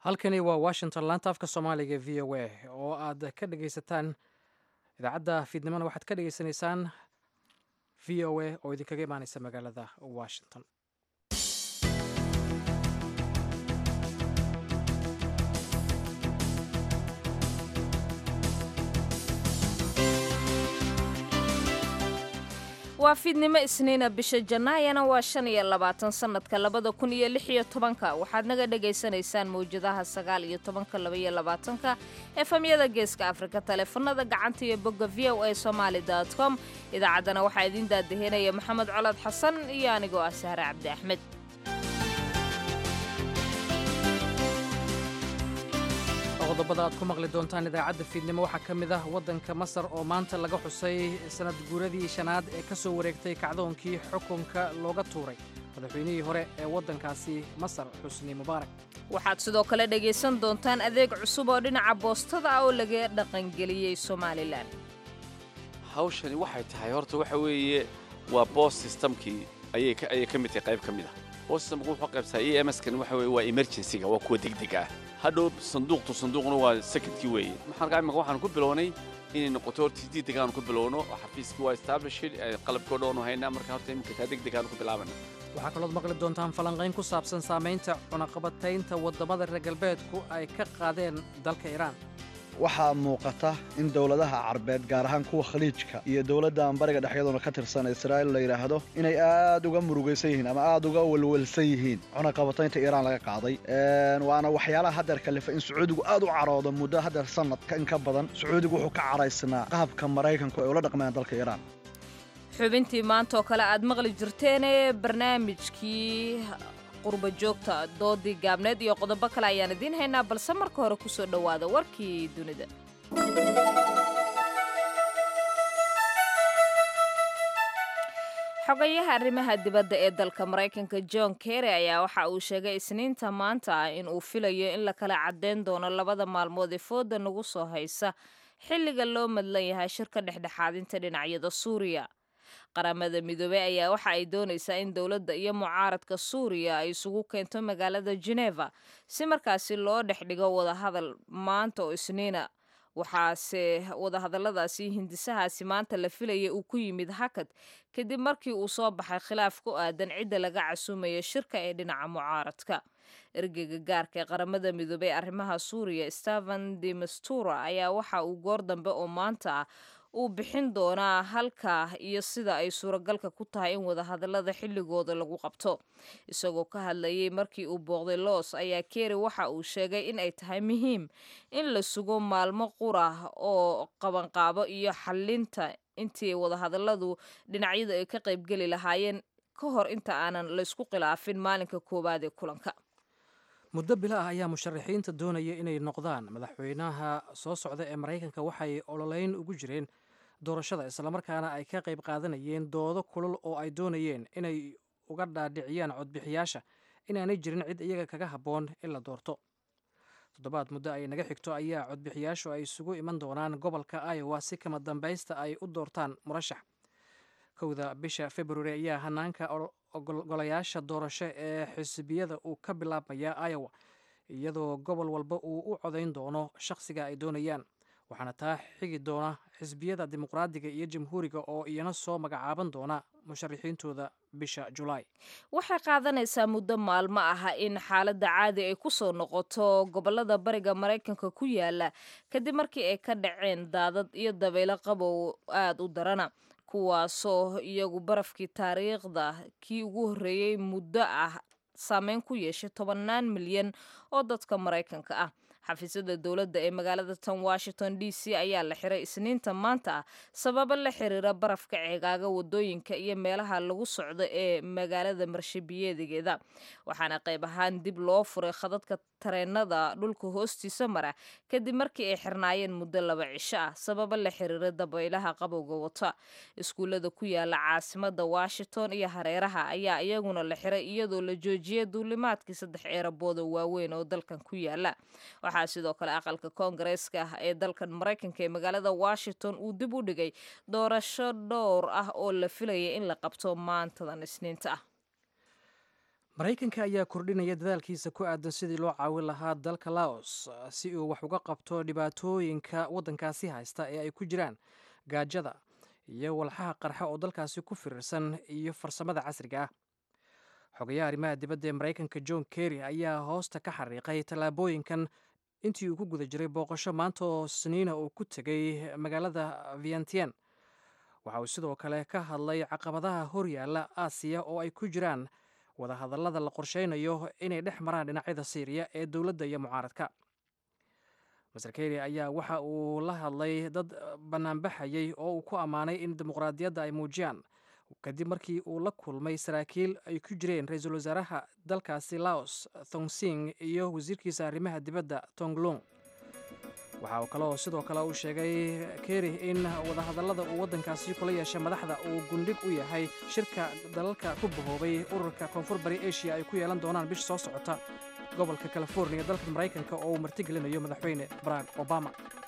halkani waa washington laanta afka soomaaliga v o a oo aad ka dhegaysataan idaacadda fiidnimona waxaad ka dhegaysanaysaan v o a oo idinkaga imaaneysa magaalada washington waa fiidnimo isniina bisha janaayana waa shan iyo labaatan sannadka labada kun iyo lix iyo tobanka waxaad naga dhagaysanaysaan mawjadaha sagaal iyo tobanka labaiyo labaatanka efamyada geeska afrika taleefanada gacanta iyo bogga v o a somaali com idaacaddana waxaa idiin daadahinaya maxamed colad xasan iyo anigoo ah sahre cabdi axmed qodobada aad ku maqli doontaan idaacadda fiidnimo waxaa ka mid ah waddanka masar oo maanta laga xusay sanad guuradii shanaad ee ka soo wareegtay kacdoonkii xukunka looga tuuray madaxweynihii hore ee waddankaasi masar xusni mubaarak waxaad sidoo kale dhegaysan doontaan adeeg cusub oo dhinaca boostada ah oo laga dhaqangeliyey somalilan hawshani waxay tahay horta waxa weeye waa boos systemkii ayay ka mid tahay qayb ka mid ah boos systemku wuxuu qaybsaa e m skani waxa weye waa emergencyga waa kuwa degdeg ah hadhow sanduuqtu sanduuqna waa secondkii weeye maxaan imika waxaan ku bilownay inay noqoto horta degdeg aanu ku bilowno oo xafiiskii waa established qalabkii o dhan haynaa marka horta iminka taa degdeg aanu ku bilaabana waxaa kalood maqli doontaan falanqayn ku saabsan saamaynta cunaqabataynta waddamada reer galbeedku ay ka qaadeen dalka iiraan waxaa muuqata in dowladaha carbeed gaar ahaan kuwa khaliijka iyo dowladda bariga dhexyadoona ka tirsan israa'iil la yidhaahdo inay aad uga murugaysan yihiin ama aad uga welwelsan yihiin cunaqabataynta iiraan laga qaaday waana waxyaalaha haddeer kalifa in sacuudigu aad u caroodo muddo haddeer sanadka in ka badan sacuudigu wuxuu ka caraysnaa qaabka maraykanku ay ula dhaqmayaan dalka iiraan xubintii maanta oo kale aad maqli jirteene barnaamijkii qurba joogta doodii gaabneed iyo qodobo kale ayaan idiin haynaa balse marka hore ku soo dhowaada warkii dunida xogayaha arrimaha dibadda ee dalka maraykanka john kerry ayaa waxa uu sheegay isniinta maanta ah in uu filayo in la kala caddeyn doono labada maalmood ee fooda nagu soo haysa xilliga loo madlan yahay shirka dhexdhexaadinta dhinacyada suuriya qaramada midoobey ayaa waxa ay doonaysaa in dowladda iyo mucaaradka suuriya ay isugu keento magaalada geneva si markaasi loo dhex dhigo wadahadal maanta oo isniina waxaase wadahadalladaasi hindisahaasi maanta la filaya uu ku yimid hakad kadib markii uu soo baxay khilaaf ku aadan cidda laga casuumaya shirka ee dhinaca mucaaradka ergeyga gaarka ee qaramada midoobey arrimaha suuriya stephen de mastura ayaa waxa uu goor dambe oo maanta ah uu bixin doonaa halka iyo sida ay suuragalka ku tahay in wadahadallada xilligooda lagu qabto isagoo ka hadlayay markii uu booqday loos ayaa keri waxa uu sheegay in ay tahay muhiim in la sugo maalmo qura oo qabanqaabo iyo xallinta intii wadahadalladu dhinacyadu ay ka qaybgeli lahaayeen ka hor inta aanan laysku khilaafin maalinka koowaad ee kulanka muddo bilo ah ayaa musharaxiinta doonaya inay noqdaan madaxweynaha soo socda ee maraykanka waxay ololeyn ugu jireen doorashada islamarkaana ay ka qayb qaadanayeen doodo kulul oo ay doonayeen inay uga dhaadhiciyaan codbixiyaasha inaanay jirin cid iyaga kaga habboon in la doorto toddobaad muddo ay naga xigto ayaa codbixiyaashu ay isugu iman doonaan gobolka iowa si kama dambaysta ay u doortaan murashax kowda bisha februari ayaa hanaanka golayaasha doorasho ee xisbiyada uu ka bilaabmaya iowa iyadoo gobol walba uu u codayn doono shakhsiga ay doonayaan waxaana taa xigi doona xisbiyada dimuqraadiga iyo jamhuuriga oo iyana soo magacaaban doona musharaxiintooda bisha julaay waxay qaadanaysaa muddo maalmo ah in xaaladda caadi ay ku soo noqoto gobolada bariga maraykanka ku yaala kadib markii ay ka dhaceen daadad iyo dabaylo qabow aada u darana kuwaasoo iyagu barafkii taariikhda kii ugu horreeyey muddo ah saameyn ku yeeshay tobannaan milyan oo dadka maraykanka ah xafiisyada dowladda ee magaalada tan washington d c ayaa la xiray isniinta maanta ah sababo la xiriira barafka ceegaaga wadooyinka iyo meelaha lagu socdo ee magaalada marshabiyeedigeeda waxaana qayb ahaan dib loo furay khadadka tareenada dhulka hoostiisa mara kadib markii ay xirnaayeen muddo laba cisho ah sababo la xiriira dabaylaha qabowga wata iskuullada ku yaala caasimada washington iyo hareeraha ayaa iyaguna la xiray iyadoo la joojiyay duulimaadkii saddex eerabooda waaweyn oo dalkan ku yaala waxaa sidoo kale aqalka koongareeska ah ee dalkan maraykanka ee magaalada washington uu dib u dhigay doorasho dhowr ah oo la filaya in la qabto maantadan isniinta ah maraykanka ayaa kordhinaya dadaalkiisa ku aadan sidii loo caawin lahaa dalka laos si uu wax uga qabto dhibaatooyinka waddankaasi haysta ee ay ku jiraan gaajada iyo walxaha qarxa oo dalkaasi ku firirsan iyo farsamada casriga ah xogayaha arrimaha dibadda ee maraykanka john kerry ayaa hoosta ka xariiqay tallaabooyinkan intii uu ku guda jiray booqasho maanta oo sniina uu ku tegay magaalada vientien waxa uu sidoo kale ka hadlay caqabadaha horyaalla aasiya oo ay ku jiraan wadahadallada la qorsheynayo inay dhex maraan dhinacyada siiriya ee dowladda iyo mucaaradka master kerry ayaa waxa uu la hadlay dad bannaanbaxayay oo uu ku ammaanay in dimuqraadiyadda ay muujiyaan kadib markii uu la kulmay saraakiil ay ku jireen ra-iisul wasaaraha dalkaasi laos thongsing iyo wasiirkiisa arrimaha dibadda tonglong waxa uu kaloo sidoo kale uu sheegay kerry in wadahadallada uu waddankaasi kula yeeshay madaxda uu gundhig u yahay shirka dalalka ku bahoobay ururka koonfur bari asia ay ku yeelan doonaan bisha soo socota gobolka californiya dalka maraykanka oo uu martigelinayo madaxweyne barack obama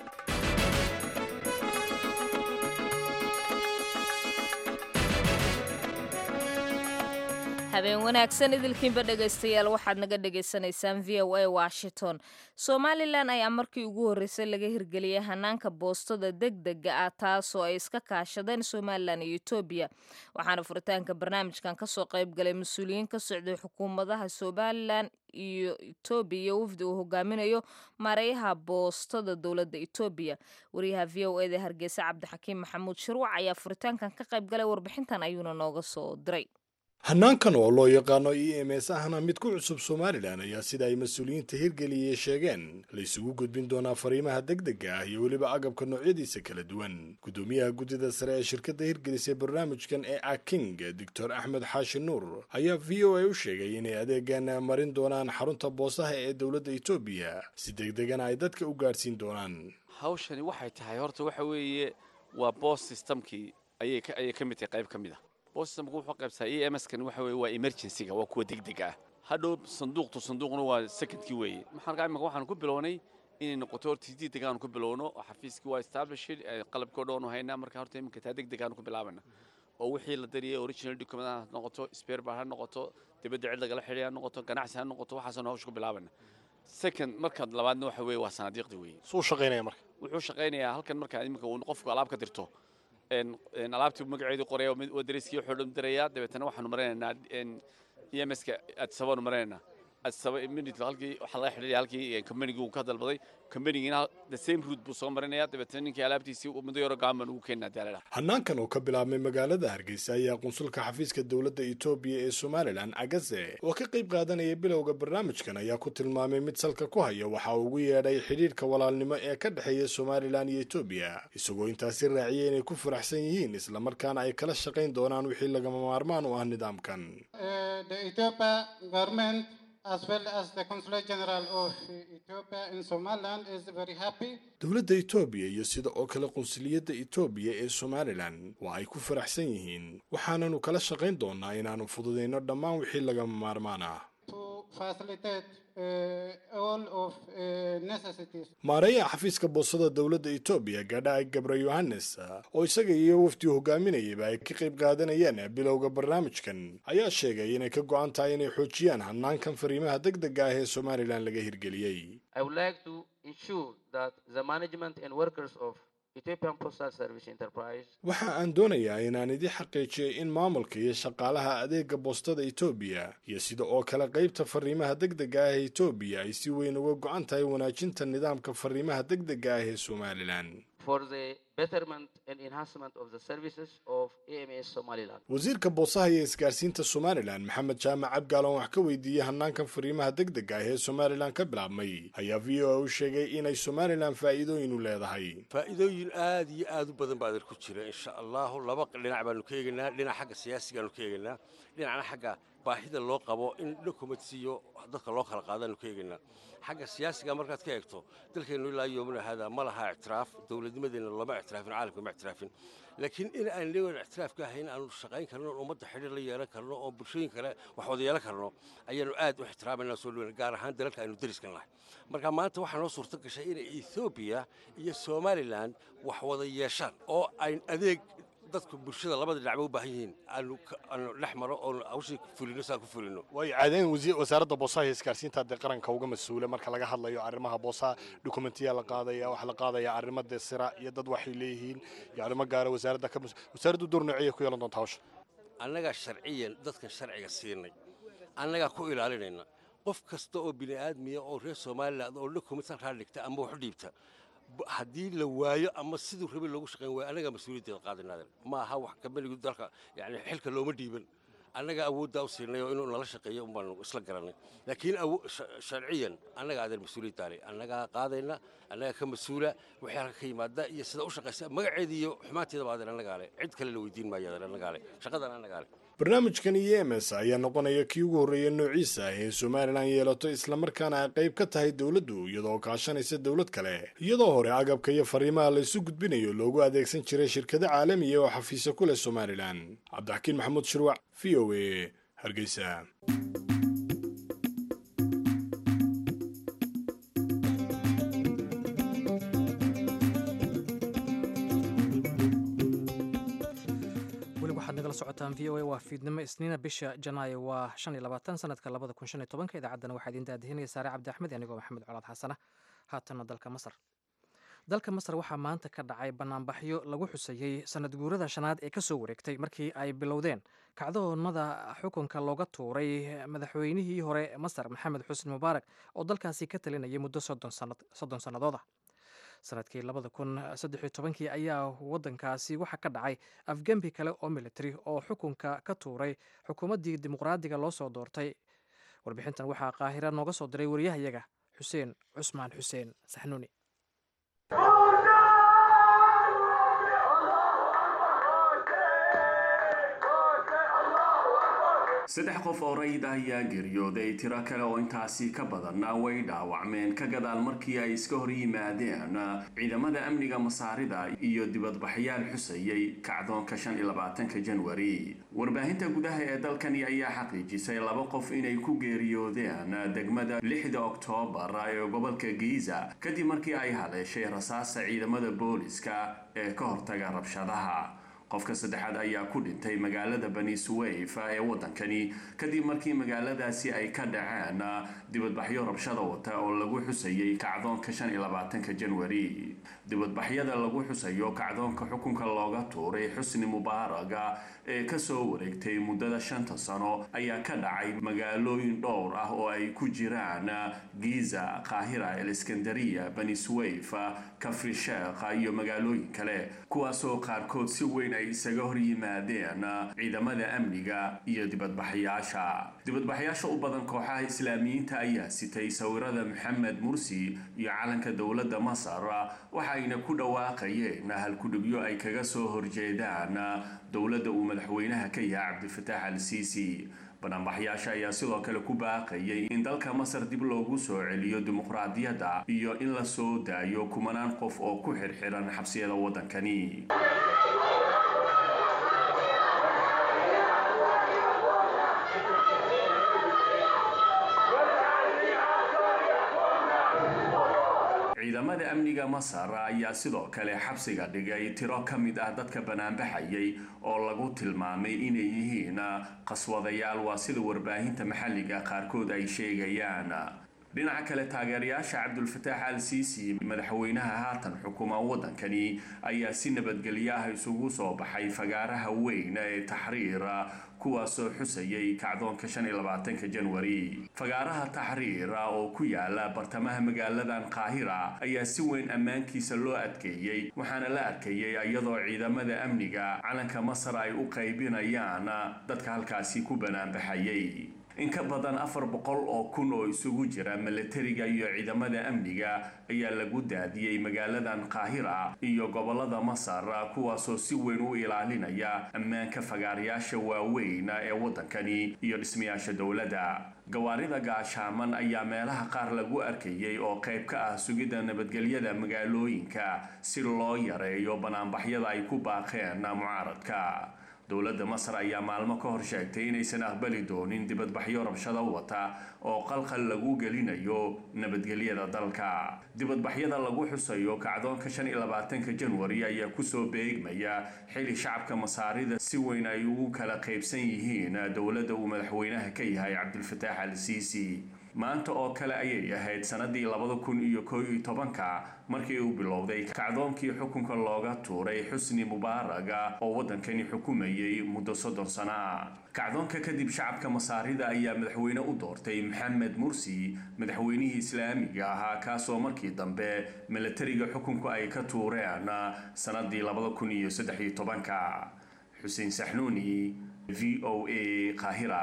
habeen wanaagsan idilkiinba dhegaystayaal waxaad naga dhagaysanaysaan v o a washington somalilan ayaa markii ugu horreysay laga hirgeliyey hanaanka boostada degdega ah taasoo ay iska kaashadeen somalilan iyo etoobiya waxaana furitaanka barnaamijkan kasoo qayb galay mas-uuliyiin ka socday xukuumadaha somalilan iyo etoobiya iyo wafdi uu hogaaminayo maareeyaha boostada dowladda etoobiya wariyaha v o eda hargeysa cabdixakiim maxamuud shirwac ayaa furitaankan ka qayb galay warbixintan ayuuna nooga soo diray hanaankan oo loo yaqaano e m s ahna mid ku cusub somalilan ayaa sida ay mas-uuliyiinta hirgeliyey sheegeen la isugu gudbin doonaa fariimaha degdega ah iyo weliba agabka noocyadiisa kala duwan guddoomiyaha guddida sare ee shirkadda hirgelisay barnaamijkan ee aking doctor axmed xaashi nuur ayaa v o a u sheegay inay adeegan marin doonaan xarunta boosaha ee dowladda etoobiya si degdegana ay dadka u gaadhsiin doonaan hawshani waxay tahay horta waxa weeye waa boos systemkii ayay ayay ka mid tahay qayb ka mid ah bostamku wuxuu qaybsaa e m s kan waxa weeye waa emergencyga waa kuwa degdeg ah hadhow sanduuqtu sanduuqna waa secondkii weeye maxaan imika waxaan ku bilownay inay noqoto horta si degdeg aanu ku bilowno oo xafiiskii waa established qalabkii o dhan aanu haynaa marka horta iminka taa degdeg aanu ku bilaabana oo wixii la dariyay original document ha noqoto spare bar ha noqoto dibadda cid lagala xidhay ha noqoto ganacsi ha noqoto waxaasaanu hawsha ku bilaabana second markaad labaadna waxa weeye waa sanaadiiqda weeye suu shaqaynaya marka wuxuu shaqaynayaa halkan markaa iminka uu qofku alaab ka dirto alaabtii magaceedu qoraya waa dariskii wuxuu dhan dirayaa dabeetana waxaanu maraynaynaa e m s-ka adsabaanu maraynaynaa adsaba immediately halkii waxaa laga xidhiidhay halkii combanigii uu ka dalbaday combanigina the same route buu soo marinaya dabeetana ninkii alaabtiisii muddo yaro gaan baan ugu keenaa daalada hanaankan oo ka bilaabmay magaalada hargeysa ayaa qunsulka xafiiska dowladda etoobiya ee somalilan agaze oo ka qayb qaadanaya bilowga barnaamijkan ayaa ku tilmaamay mid salka ku haya waxa uu ugu yeedhay xidhiidhka walaalnimo ee ka dhexeeya somalilan iyo etoobiya isagoo intaasi raaciyay inay ku faraxsan yihiin islamarkaana ay kala shaqayn doonaan wixii lagama maarmaan u ah nidaamkan as well as the Consulate General of Ethiopia in Somaliland is very happy. dowladda etoobiya iyo sida oo kale qunsuliyadda etoobiya ee somalilan waa ay ku faraxsan yihiin waxaananu kala shaqayn doonaa inaannu fududayno dhammaan wixii lagama maarmaan ah to facilitate uh, all of uh, necessities. maareeyaha xafiiska boosada dowladda etoobiya gadhaay gabra yohannes oo isaga iyo wafdii hogaaminayaba ay ka qayb qaadanayeen bilowga barnaamijkan ayaa sheegay inay ka go-an tahay inay xoojiyaan hanaankan fariimaha degdega ah ee somalilan laga hirgeliyey I would like to ensure that the management and workers of Ethiopian Postal Service Enterprise waxa aan doonayaa inaan idii xaqiijiyay in maamulka iyo shaqaalaha adeega boostada etoobiya iyo sida oo kale qaybta fariimaha degdega ah ee etoobiya ay si weyn uga go-an tahay wanaajinta nidaamka fariimaha degdega ah ee somalilan for the betterment and enhancement of the services of AMS Somaliland. wasiirka boosaha iyo isgaarsiinta somalilan maxamed jaamac cabgaalon wax ka weydiiyey hanaankan fariimaha degdega ah ee somalilan ka bilaabmay ayaa v o a u sheegay inay somalilan faa'iidooyin u leedahay faa'iidooyin aad iyo aad u badan baa ku jira insha allahu laba dhinac baanu ka eegaynaa dhinac xagga siyaasigaanu ka eegaynaa dhinacna xagga baahida loo qabo in dokumentsiyo dadka loo kala qaadaanu ka eegaynaa xagga siyaasiga markaad ka eegto dalkeennu ilaa yoomina haadaa ma laha ictiraaf dowladnimadeenna lama ictiraafin caalamka ma ictiraafin laakiin in aan leegan ictiraaf ka ahayn aanu shaqayn karno oon ummadda xidhiir la yeelan karno oon bulshooyin kale wax wada yeelan karno ayaanu aad u ixtiraamayna soo dhaweyna gaar ahaan dalalka aynu dariskan lahay marka maanta waxaa noo suurto gashay inay ethoobiya iyo somalilan wax wada yeeshaan oo ay adeeg dadku bulshada labada dhinacba u baahan yihiin aanu aanu dhex maro oon hawshii fulino saan ku fulino waayo caadayn wasaaradda boosaha iyo isgaarsiinta dee qaranka uga mas-uula marka laga hadlayo arrimaha boosaha dokumentiya la qaadaya waxaa la qaadaya arrimo dee sira iyo dad waxay leeyihiin iyo arrimo gaara wasaaradda ka wasaaraddu door noociyay ku yeelan doonta hawsha annagaa sharciyan dadkan sharciga siinay annagaa ku ilaalinayna qof kasta oo bini aadmiya oo reer somalilan oo dokumentan raa dhigta ama wax dhiibta haddii la waayo ama siduu rabi loogu shaqayn waayo annagaa mas-uuliyaddeeda qaadinaadan ma aha wax kambanigu dalka yani xilka looma dhiiban annagaa awooddaa u siinay oo inuu nala shaqeeyo un baanu isla garannay laakiin sharciyan annaga aadan mas-uuliyaddaale annagaa qaadayna annagaa ka mas-uula wixii halka ka yimaada iyo sida u shaqaysa magaceeda iyo xumaanteedaba aadan annagaa le cid kale la weydiin maayo aadan annagaa le shaqadan annagaa le barnaamijkan iyo ms ayaa noqonaya kii ugu horreeya noociisa ah ee somalilan yeelato islamarkaana ay qayb ka tahay dowladdu iyadoo kaashanaysa dowlad kale iyadoo hore agabka iyo fariimaha la isu gudbinayo loogu adeegsan jiray shirkado caalamiya oo xafiisyo ku leh somalilan cabdixakiin maxamuud shirwac v o a hargeysa waxaad nagala socotaan v o a waa fiidnimo isniina bisha janaayo waa shan iyo labaatan sanadka labada kun shan iyo tobanka idaacaddana waxaa idiin daadihinaya saare cabdi axmed anigoo maxamed colaad xasana haatanna dalka masar dalka masar waxaa maanta ka dhacay banaanbaxyo lagu xusayey sanad guurada shanaad ee kasoo wareegtay markii ay bilowdeen kacdoonmada xukunka looga tuuray madaxweynihii hore masar maxamed xusni mubaarak oo dalkaasi ka talinayay muddo soddon sannadood ah sanadkii labada kun saddexiyo tobankii ayaa wadankaasi waxaa ka dhacay afgembi kale oo military oo xukunka ka tuuray xukuumaddii dimuqraadiga loo soo doortay warbixintan waxaa qaahira nooga soo diray wariyahayaga xuseen cusmaan xuseen saxnuuni saddex qof oo rayid ah ayaa geeriyooday tiro kale oo intaasi ka badanna way dhaawacmeen ka gadaal markii ay iska hor yimaadeen ciidamada amniga masaarida iyo dibadbaxyaal xusayey kacdoonka shan iyo labaatanka janwari warbaahinta gudaha ee dalkani ayaa xaqiijisay laba qof inay ku geeriyoodeen degmada lixda oktoobar ee gobolka giiza kadib markii ay haleeshay rasaasa ciidamada booliska ee ka hortaga rabshadaha qofka saddexaad ayaa ku dhintay magaalada bani suweyf ee waddankani kadib markii magaaladaasi ay ka dhaceen dibadbaxyo rabshada wata oo lagu xusayey kacdoonka shan iyo labaatanka janwari dibadbaxyada lagu xusayo kacdoonka xukunka looga tuuray xusni mubaaraga ee kasoo wareegtay muddada shanta sano ayaa ka dhacay magaalooyin dhowr ah oo ay ku jiraan giza qaahira eliskandariya bani suweyf kafri sheekha iyo magaalooyin kale kuwaasoo qaarkood si weyn ay isaga hor yimaadeen ciidamada amniga iyo dibadbaxyaasha dibadbaxyaasha u badan kooxaha islaamiyiinta ayaa sitay sawirada maxamed mursi iyo calanka dowladda masar waxayna ku dhawaaqayeen halkudhigyo ay kaga soo horjeedaan dowladda uu madaxweynaha ka yahay cabdilfataax al siisi banaanbaxyaasha ayaa sidoo kale ku baaqayay in dalka masar dib loogu soo celiyo dimuqraadiyadda iyo in la soo daayo kumanaan qof oo ku xirxiran xabsiyada waddankani ciidamada amniga masar ayaa sidoo kale xabsiga dhigay tiro ka mid ah dadka banaanbaxayay oo lagu tilmaamay inay yihiin qaswadayaal waa sida warbaahinta maxalliga qaarkood ay sheegayaan dhinaca kale taageerayaasha cabdulfataax al siisi madaxweynaha haatan xukuma waddankani ayaa si nabadgelyo ah isugu soo baxay fagaaraha weyn ee taxriir kuwaasoo xusayay kacdoonka shan iyo labaatanka janwari fagaaraha taxriira oo ku yaala bartamaha magaaladan qaahira ayaa si weyn ammaankiisa loo adkeeyey waxaana la arkayay iyadoo ciidamada amniga calanka masar ay u qaybinayaan dadka halkaasi ku banaanbaxayay in ka badan afar boqol oo kun oo isugu jira milatariga iyo ciidamada amniga ayaa lagu daadiyey magaaladan qaahira iyo gobolada masar kuwaasoo si weyn u ilaalinaya ammaanka fagaarayaasha waaweyn ee waddankani iyo dhismayaasha dowladda gawaarida gaashaaman ayaa meelaha qaar lagu arkayay oo qayb ka ah sugidda nabadgelyada magaalooyinka si loo yareeyo banaanbaxyada ay ku baaqeen mucaaradka dowladda masar ayaa maalmo ka hor sheegtay inaysan aqbali doonin dibadbaxyo rabshada wata oo qalqal lagu gelinayo nabadgelyada dalka dibadbaxyada lagu xusayo kacdoonka shan iyo labaatanka janwari ayaa kusoo beegmaya xili shacabka masaarida si weyn ay ugu kala qaybsan yihiin dowladda uu madaxweynaha ka yahay cabdilfataax al siisi maanta oo kale ayay ahayd sanadii labada kun iyo koo iyo tobanka markii uu bilowday kacdoonkii xukunka looga tuuray xusni mubaaraga oo waddankani xukumayay muddo soddon sana kacdoonka kadib shacabka masaarida ayaa madaxweyne u doortay maxamed mursi madaxweynihii islaamiga ahaa kaasoo markii dambe milatariga xukunku ay ka tuureen sanadii labada kun iyo saddex iyo tobanka xuseen saxnuuni v o a qaahira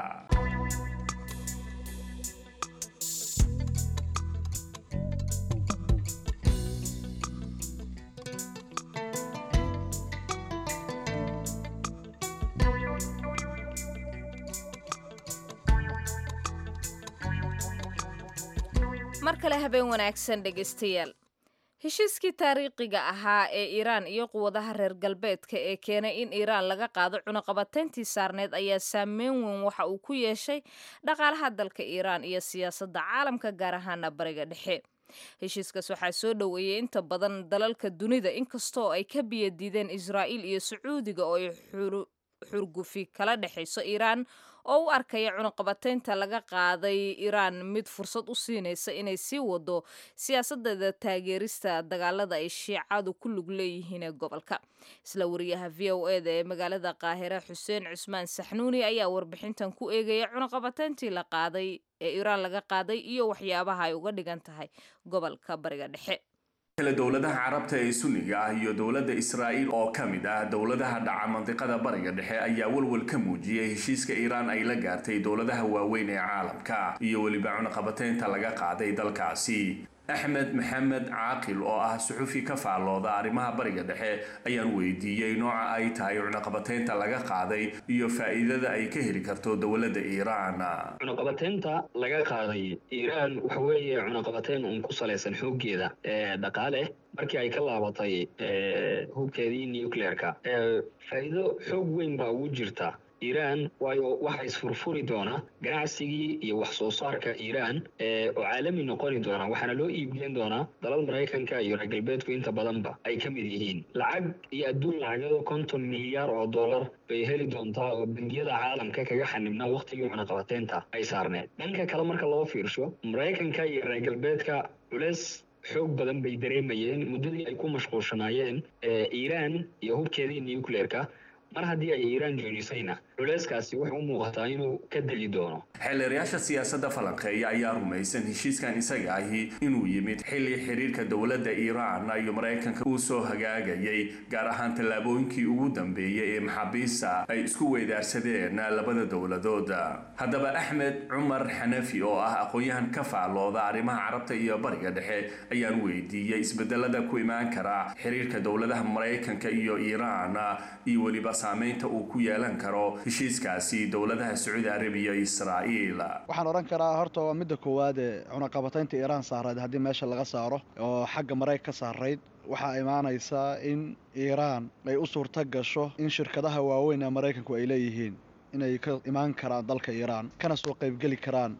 mar kale habeen wanaagsan dhegaystayaal heshiiskii taariikhiga ahaa ee iiraan iyo quwadaha reer galbeedka ee keenay in iiraan laga qaado cunaqabatayntii saarneed ayaa saameyn weyn waxa uu ku yeeshay dhaqaalaha dalka iiraan iyo siyaasadda caalamka gaar ahaana bariga dhexe heshiiskaas waxaa soo dhoweeyey inta badan dalalka dunida inkastoo ay ka biyadiideen israa'iil iyo sacuudiga oo ay xurgufi kala dhexayso iiraan oo u arkaya cunaqabataynta laga qaaday iiraan mid fursad u siinaysa inay sii wado siyaasadeeda taageerista dagaalada ay shiicadu ku lug leeyihiin ee gobolka isla wariyaha v o eda ee magaalada qaahire xuseen cusmaan saxnuuni ayaa warbixintan ku eegaya cunaqabatayntii la qaaday ee iiraan laga qaaday iyo waxyaabaha ay uga dhigan tahay gobolka bariga dhexe kale dowladaha carabta ee sunniga ah iyo dowladda israa'iil oo ka mid ah dowladaha dhaca mandiqada bariga dhexe ayaa walwal ka muujiyay heshiiska iiraan ay la gaartay dowladaha waaweyn ee caalamka iyo weliba cunaqabataynta laga qaaday dalkaasi axmed maxamed caaqil oo ah suxufi ka faallooda arrimaha bariga dhexe ayaan weydiiyey nooca ay tahay cunaqabataynta laga qaaday iyo faa'iidada ay ka heli karto dowladda iiraan cunaqabataynta laga qaaday iiraan waxa weeye cunaqabatayn uun ku salaysan xooggeeda dhaqaale markii ay ka laabatay hubkeedii nucleerka faa'iido xoog weyn baa ugu jirta iiraan waayo waxa isfurfuri doona ganacsigii iyo wax soo saarka iiraan oo caalami noqoni doona waxaana loo iibgeyn doonaa dalal maraykanka iyo reer galbeedku inta badanba ay ka mid yihiin lacag iyo adduun lacagado konton milyaar oo dollar bay heli doontaa oo bangiyada caalamka kaga xanibnaa wakhtigii cunaqabateynta ay saarneed dhanka kale marka loo fiirsho maraykanka iyo reer galbeedka culeys xoog badan bay dareemayeen muddadii ay ku mashquulshanaayeen iiraan iyo hubkeedii nucleerka mar haddii ay iiraan joojisayna culeyskaasi wuxuu u muuqataa inuu ka deli doono xeelleerayaasha siyaasadda falanqeeya ayaa rumaysan heshiiskan isaga ahi inuu yimid xilli xiriirka dowladda iiraan iyo maraykanka uu soo hagaagayay gaar ahaan tallaabooyinkii ugu dambeeyey ee maxaabiista ay isku weydaarsadeen labada dowladood haddaba axmed cumar xanafi oo ah aqoon-yahan ka faallooda arrimaha carabta iyo bariga dhexe ayaan weydiiyey isbedelada ku imaan kara xiriirka dowladaha maraykanka iyo iiraan iyo weliba saameynta uu ku yeelan karo heshiiskaasi dowladaha sacuudi arabiya iyo israa'iil waxaan odhan karaa horta waa midda koowaad ee cunaqabataynta iiraan saarayd haddii meesha laga saaro oo xagga maraykan ka saarayd waxaa imaanaysaa in iiraan ay u suurto gasho in shirkadaha waaweyn ee maraykanku ay leeyihiin inay ka imaan karaan dalka iiraan kana soo qaybgeli karaan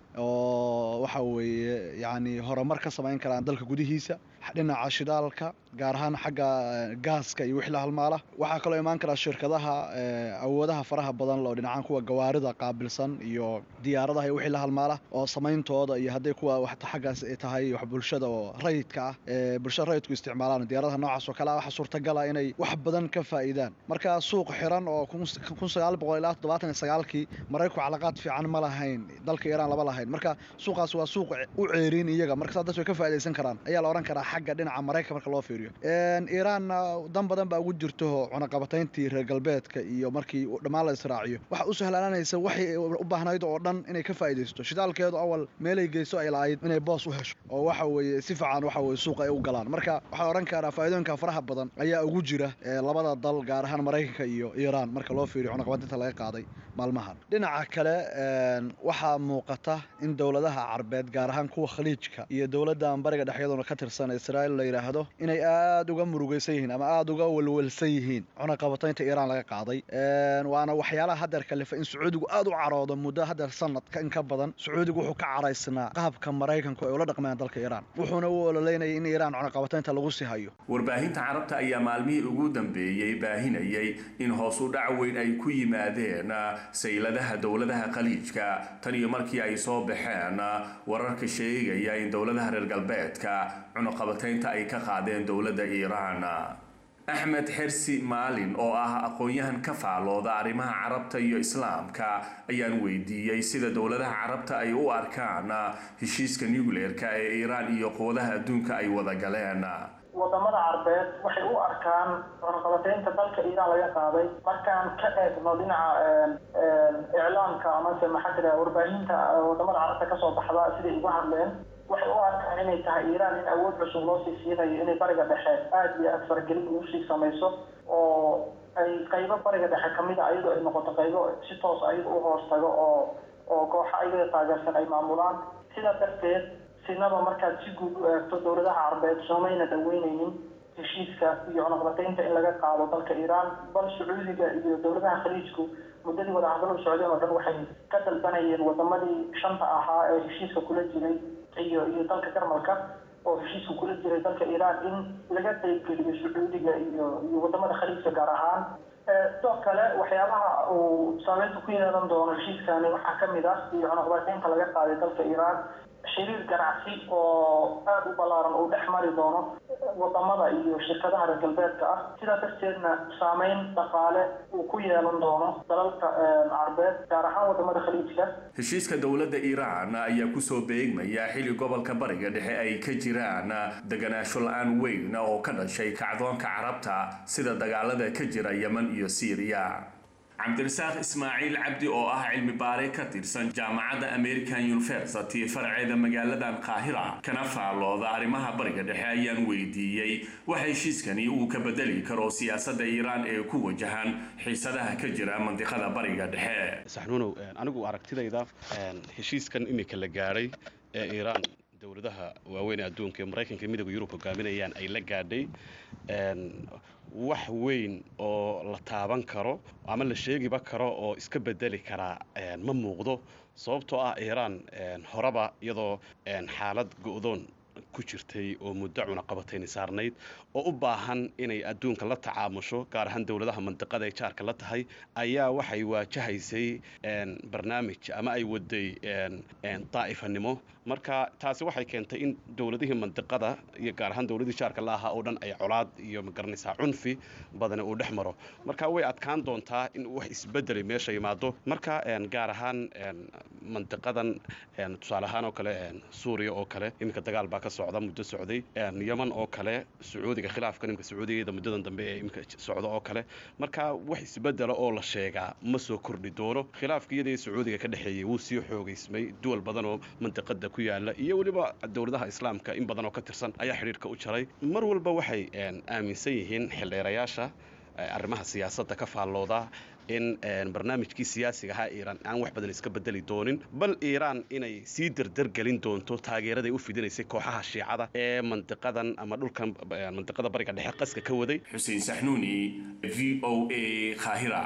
oo waxa weeye yacni horumar ka samayn karaan dalka gudihiisa dhinaca shidaalka gaar ahaan xagga gaaska iyo wixii la halmaala waxaa kaloo imaan karaa shirkadaha awoodaha faraha badan oo dhinacaan kuwa gawaarida qaabilsan iyo diyaaradaha iyo wixii la halmaala oo samayntooda iyo hadday kuwa wax xaggaas tahay wax bulshada oo rayidka ah ee bulshada rayidku isticmaalaan diyaaradaha noocaas oo kale ah waxaa suurtagala inay wax badan ka faa'iidaan marka suuq xiran oo kun sagaal boqol ilaa toddobaatan iyo sagaalkii maraykanku calaqaad fiican ma lahayn dalka iiraan lama lahayn marka suuqaas waa suuq u ceerin iyaga marka saas way ka faa'iidaysan karaan ayaa la odhan karaa xagga dhinaca maraykan marka loo fiiriyo iiraanna dan badan baa ugu jirto cunaqabatayntii reer galbeedka iyo markii dhammaan la israaciyo waxa u sahlaananaysa waxay u baahnayd oo dhan inay ka faa'iidaysto shidaalkeedu awal meelay geyso ay lahayd inay boos u hesho oo waxa weeye si fiican waxa weye suuqa ay u galaan marka waxaa odhan karaa faa'iidooyinka faraha badan ayaa ugu jira labada dal gaar ahaan maraykanka iyo iiraan marka loo fiiriyo cunaqabataynta laga qaaday maalmahan dhinaca kale waxaa muuqata in dowladaha carbeed gaar ahaan kuwa khaliijka iyo dowladdan bariga dhexyaduna ka tirsan israa'iil la yidhaahdo inay aad uga murugaysan yihiin ama aad uga walwalsan yihiin cunaqabataynta iiraan laga qaaday waana waxyaalaha haddeer kalifa in sacuudigu aad u caroodo muddo haddeer sanadka in ka badan sacuudigu wuxuu ka caraysnaa qaabka maraykanku ay ula dhaqmayaan dalka iiraan wuxuuna u ololeynayay in iiraan cunaqabataynta lagu sii hayo warbaahinta carabta ayaa maalmihii ugu dambeeyey baahinayay in hoos u dhac weyn ay ku yimaadeen sayladaha dowladaha khaliijka tan iyo markii ay soo baxeen wararka sheegaya in dowladaha reer galbeedka cunuqabataynta ay ka qaadeen dowladda iiraan axmed xersi maalin oo ah aqoon-yahan ka faalooda arrimaha carabta iyo islaamka ayaan weydiiyey sida dowladaha carabta ay u arkaan heshiiska nucleerka ee iiraan iyo quwadaha adduunka ay wada galeen wadamada carbeed waxay u arkaan cunaqabataynta dalka iiraan laga qaaday markaan ka eegno dhinaca iclaamka amase maxaa tira warbaahinta wadamada carabta kasoo baxda siday uga hadleen waxay u arkaan inay tahay iiraan in awood cusub loo sii siinayo inay bariga dhexe aada iyo aada faragelin ugu sii samayso oo ay qaybo bariga dhexe kamid a iyadoo ay noqoto qaybo si toos ayada u hoos tago oo oo kooxa ayada taageersan ay maamulaan sidaa darteed sinaba markaad si guud u eegto dowladaha carbeed soomayna dhaweyneynin heshiiska iyo cunaqbataynta in laga qaado dalka iiraan bal sacuudiga iyo dowladaha khaliijku muddadii wadahadaladu socdeen oo dhan waxay ka dalbanayeen wadamadii shanta ahaa ee heshiiska kula jiray iyo iyo dalka jarmalka oo heshiiska kula jiray dalka iiraan in laga qaybgeliyo sacuudiga iyo iyo wadamada khaliijka gaar ahaan sidoo kale waxyaabaha uu saameynta ku yeelan doono heshiiskani waxaa kamid ah iyo cunaqbataynta laga qaaday dalka iiraan xiriir ganacsi oo aada u ballaaran uu dhex mari doono wadamada iyo shirkadaha reer galbeedka ah sidaa darteedna saameyn dhaqaale uu ku yeelan doono dalalka carbeed gaar ahaan wadamada khaliijka heshiiska dowladda iiraan ayaa kusoo beegmaya xilli gobolka bariga dhexe ay ka jiraan deganaansho la-aan weyn oo ka dhashay kacdoonka carabta sida dagaalada ka jira yeman iyo siiriya cabdirasaaq ismaaciil cabdi oo ah cilmi baare ka tirsan jaamacadda american university farceeda magaaladan qaahira kana faalooda arrimaha bariga dhexe ayaan weydiiyey waxa heshiiskani uu ka bedeli karo siyaasadda iiraan ee ku wajahan xiisadaha ka jira mandiqada bariga dhexe saxnuunow anigu aragtidayda heshiiskan imika la gaadhay ee iiraan dowladaha waaweyn ee adduunka ee maraykanka midooda yurub hogaaminayaan ay la gaadhay wax weyn oo la taaban karo ama la sheegiba karo oo iska bedeli karaa ma muuqdo sababtoo ah iiraan horeba iyadoo xaalad go'doon ku jirtay oo muddo cunaqabatayni saarnayd oo u baahan inay adduunka la tacaamusho gaar ahaan dowladaha mandiqada ay jaarka la tahay ayaa waxay waajahaysay barnaamij ama ay waday daa'ifanimo marka taasi waxay keentay in dowladihii mandiqada iyo gaar ahaan dowladihii jaarka la ahaa oo dhan ay colaad iyo magaranaysaa cunfi badani uu dhex maro marka way adkaan doontaa in wax isbedeli meesha yimaado marka gaar ahaan mandiqadan tusaale ahaan oo kale suuriya oo kale iminka dagaal baa ka socda muddo socday yeman oo kale sacuudiga khilaafka nimka sacuudigeeda muddadan dambe ee iminka socda oo kale marka wax isbedela oo la sheegaa ma soo kordhi doono khilaafka iyadii sacuudiga ka dhexeeyey wuu sii xoogaysmay duwal badan oo mandiqada ku yaala iyo weliba dowladaha islaamka in badan oo ka tirsan ayaa xidhiirka u jaray mar walba waxay aaminsan yihiin xildheerayaasha arrimaha siyaasadda ka faallooda in barnaamijkii siyaasiga ahaa iiraan aan wax badan iska bedeli doonin bal iiraan inay sii derdergelin doonto taageeraday u fidinaysay kooxaha shiicada ee mandiqadan ama dhulkan mandiqada bariga dhexe qaska ka waday xuseen saxnuuni v o a qaahira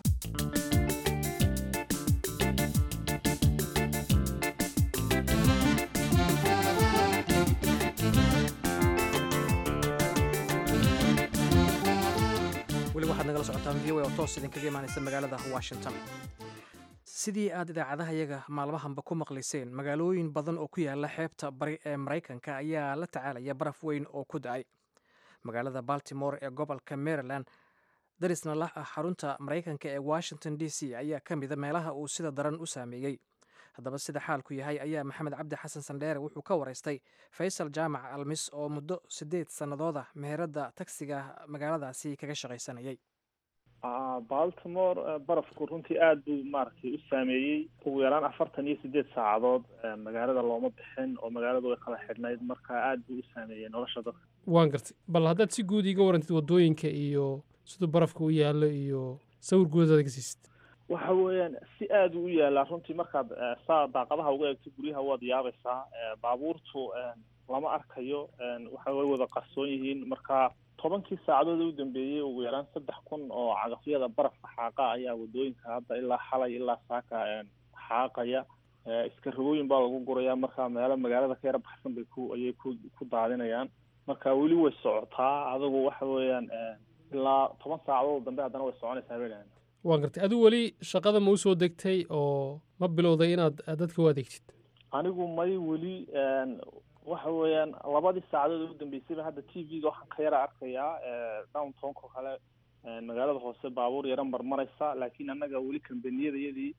weli waxaad nagala socotaan v o oo toos idinkaga imaanaysa magaalada washington sidii aad idaacadaha yaga maalmahanba ku maqlayseen magaalooyin badan oo ku yaala xeebta bari ee maraykanka ayaa la tacaalaya baraf weyn oo ku da-ay magaalada baltimore ee gobolka maryland darisna lah ah xarunta maraykanka ee washington d c ayaa ka mida meelaha uu sida daran u saameeyey haddaba sida xaalku yahay ayaa maxamed cabdi xasan sandheere wuxuu ka waraystay faysal jaamac almis oo muddo siddeed sannadood ah meheradda tagsiga magaaladaasi kaga shaqaysanayay baltimore barafku runtii aada buu maaragtay u saameeyey ugu yaraan afartan iyo sideed saacadood magaalada looma bixin oo magaaladu way kala xidhnayd marka aada buu u saameeyey nolosha dadka waan gartay bal haddaad si guud iga warantid waddooyinka iyo siduu barafka u yaallo iyo sawir guudadaad ka siisid waxa weeyaan si aada u yaalaa runtii markaad saa daaqadaha uga eegto guryaha waad yaabaysaa baabuurtu lama arkayo waxa way wada qarsoon yihiin marka tobankii saacadood u dambeeyey ugu yaraan saddex kun oo cagafyada barafka xaaqa ayaa wadooyinka hadda ilaa xalay ilaa saaka xaaqaya iska rogooyin baa lagu guraya marka meelo magaalada ka yara baxsan bay ku ayay ku ku daadinayaan marka weli way socotaa adigu waxa weeyaan ilaa toban saacadood dambe haddana way soconaysaa bay dhahan waan gartay adigu weli shaqada ma usoo degtay oo ma bilowday inaad dadka u adeegtid anigu may weli waxa weeyaan labadii saacadood ugu dambeysayba hadda t v-ga waxaan ka yara arkayaa downtownka kale magaalada hoose baabuur yara marmaraysa laakiin annaga weli kambaniyadayadii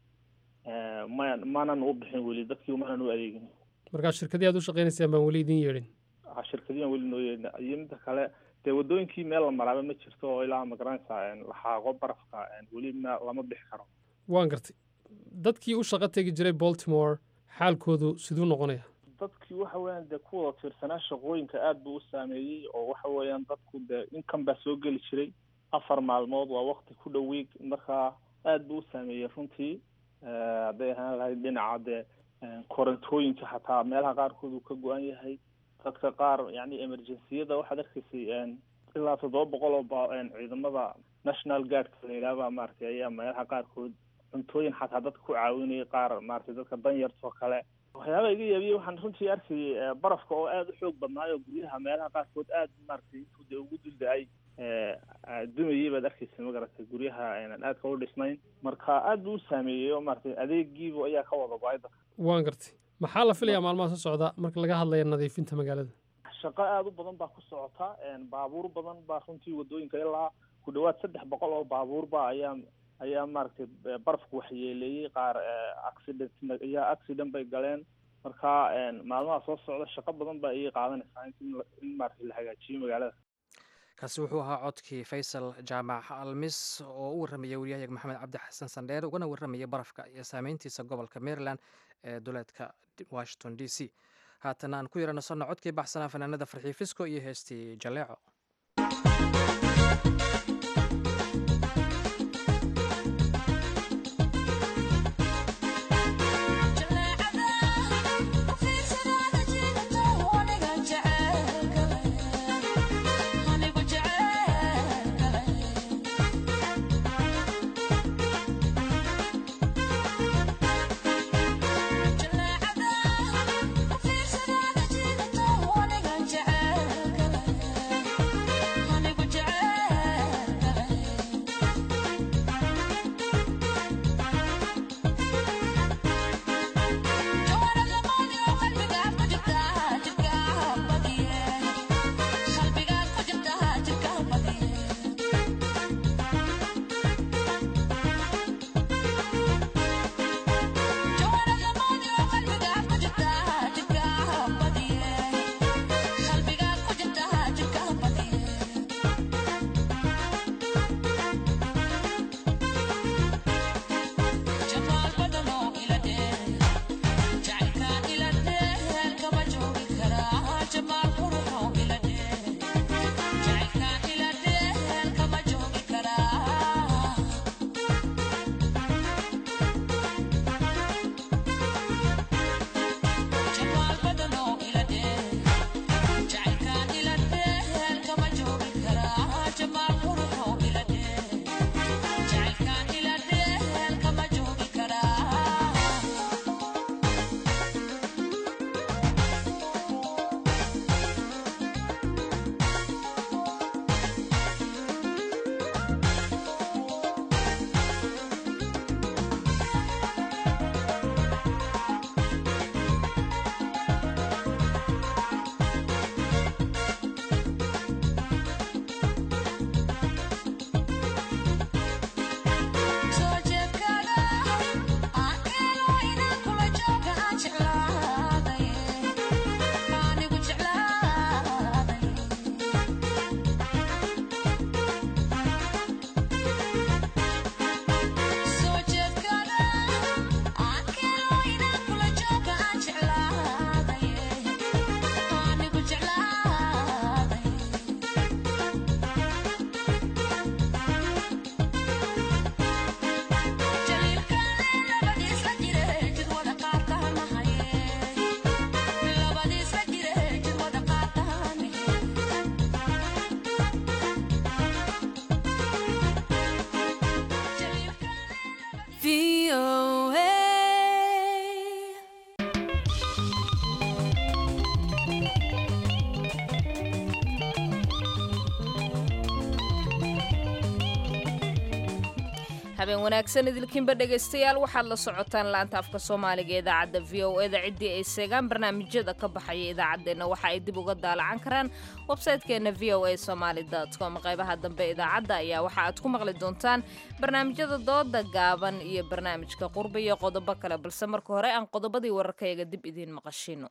ma maanan u bixin weli dadkii maanan u adeegin markaa shirkadii aad u shaqaynaysaan baan weli idin yeedhin shirkadiyan weli noo yeedhin iyo midda kale dee wadooyinkii meel la maraaba ma jirto oo ilaa magaranaysa la xaaqo barafka weli ma lama bixi karo waan gartay dadkii u shaqo tegi jiray baltimore xaalkoodu siduu noqonaya dadkii waxa weeyaan dee ku wada tiirsanaa shaqooyinka aad buu u saameeyey oo waxa weeyaan dadku dee inkan baa soo geli jiray afar maalmood waa wakti ku dhow week markaa aad buu u saameeyey runtii hadday ahaan lahayd dhinaca dee korantooyinka xataa meelaha qaarkood uu ka go-an yahay dadka qaar yani emergenciyada waxaad arkaysay ilaa toddoba boqol oo ba ciidamada national guardka la yidhaahba maaragtay ayaa meelaha qaarkood cuntooyin xataa dadka ku caawinayay qaar maaragtay dadka danyarta oo kale waxyaaba iga yaabiyey waxaan runtii arkayay barafka oo aada u xoog badnaayo guryaha meelaha qaarkood aada maaragtay intuu dee ugu dulda-ay dumayay baad arkaysa magaratay guryaha aynan aadka u dhisnayn marka aada buu u saameeyey oo maaragtay adeegiibu ayaa ka wada go-ay dadka waan gartay maxaa la filayaa maalmaha soo socda marka laga hadlaya nadiifinta magaalada shaqo aada u badan baa ku socota baabuur badan baa runtii wadooyinka ilaa ku dhawaad saddex boqol oo baabuurba ayaa ayaa maaragtay barafku waxyeeleeyey qaar accident ayaa accident bay galeen marka maalmaha soo socda shaqo badan baa iyay qaadanaysaa in maaragtay la hagaajiyo magaalada kaasi wuxuu ahaa codkii faysal jaamac almis oo u warramaya waryahayaga maxamed cabdi xasan sandheer ugana warramaya barafka iyo saameyntiisa gobolka maryland ee duleedka washington d c haatan aan ku yaranasanno codkii baxsanaa fanaanada farxii fisco iyo heestii jaleeco Honey, habeen wanaagsan idilkiinba dhegaystayaal waxaad la socotaan laanta afka soomaaliga idaacadda v o eda ciddii ay seegaan barnaamijyada ka baxaya idaacaddeenna waxa ay dib uga daalacan karaan websaytekeenna v o a somaali com qaybaha dambe idaacadda ayaa waxa aad ku maqli doontaan barnaamijyada dooda gaaban iyo barnaamijka qurba iyo qodobo kale balse marka hore aan qodobadii wararkayaga dib idiin maqashino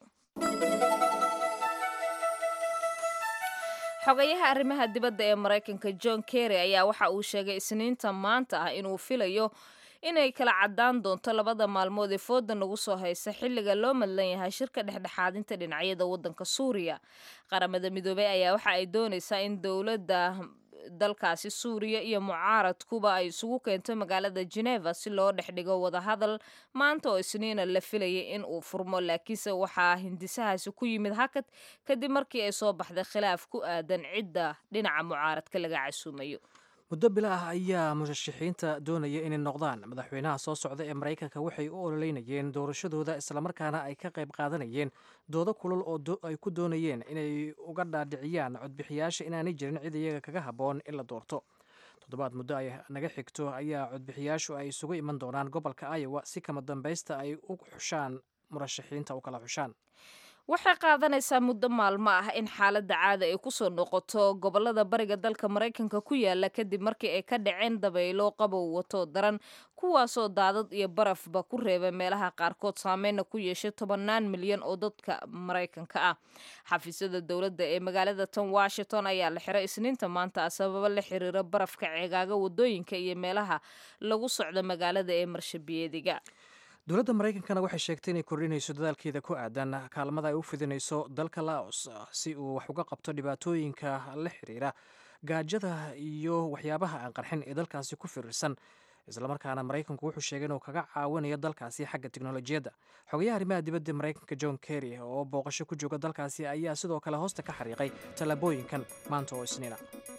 xogayaha arrimaha dibadda ee maraykanka john kerry ayaa waxa uu sheegay isniinta maanta ah inuu filayo inay kala caddaan doonto labada maalmood ee fooda nagu soo haysa xilliga loo madlan yahay shirka dhexdhexaadinta dhinacyada waddanka suuriya qaramada midoobey ayaa waxa ay doonaysaa in dowladda dalkaasi suuriya iyo mucaaradkuba ay isugu keento magaalada geneva si loo dhex dhigo wadahadal maanta oo isniina la filayay in uu furmo laakiinse waxaa hindisahaasi ku yimid hakad kadib markii ay soo baxday khilaaf ku aadan cidda dhinaca mucaaradka laga casuumayo muddo bila ah ayaa murashaxiinta doonaya inay noqdaan madaxweynaha soo socda ee maraykanka waxay u ololeynayeen doorashadooda islamarkaana ay ka qayb qaadanayeen doodo kulul oo ay ku doonayeen inay uga dhaadhiciyaan codbixiyaasha inaanay jirin cid iyaga kaga habboon in la doorto toddobaad muddo ay naga xigto ayaa codbixiyaashu ay isugu iman doonaan gobolka iowa si kama dambaysta ay u xushaan murashaxiinta u kala xushaan waxay qaadanaysaa muddo maalmo ah in xaaladda caada ay kusoo noqoto gobolada bariga dalka maraykanka ku yaala kadib markii ay ka dhaceen dabaylo qabow wato daran kuwaasoo daadad iyo barafba ku reeba meelaha qaarkood saameyna ku yeeshay tobannaan milyan oo dadka maraykanka ah xafiisyada dowladda ee magaalada tan washington ayaa la xiray isniinta maanta sababo la xiriira barafka ceegaaga wadooyinka iyo meelaha lagu socdo magaalada ee marshabiyeediga dowladda maraykankana waxay sheegtay inay kordhinayso dadaalkeeda ku aadan kaalmada ay u fidinayso dalka laos si uu wax uga qabto dhibaatooyinka la xiriira gaajada iyo waxyaabaha aan qarxin ee dalkaasi ku firirsan islamarkaana maraykanku wuxuu sheegay inuu kaga caawinayo dalkaasi xagga teknolojiyadda xogayaha arrimaha dibadda maraykanka john kerry oo booqasho ku jooga dalkaasi ayaa sidoo kale hoosta ka xariiqay tallaabooyinkan maanta oo isniina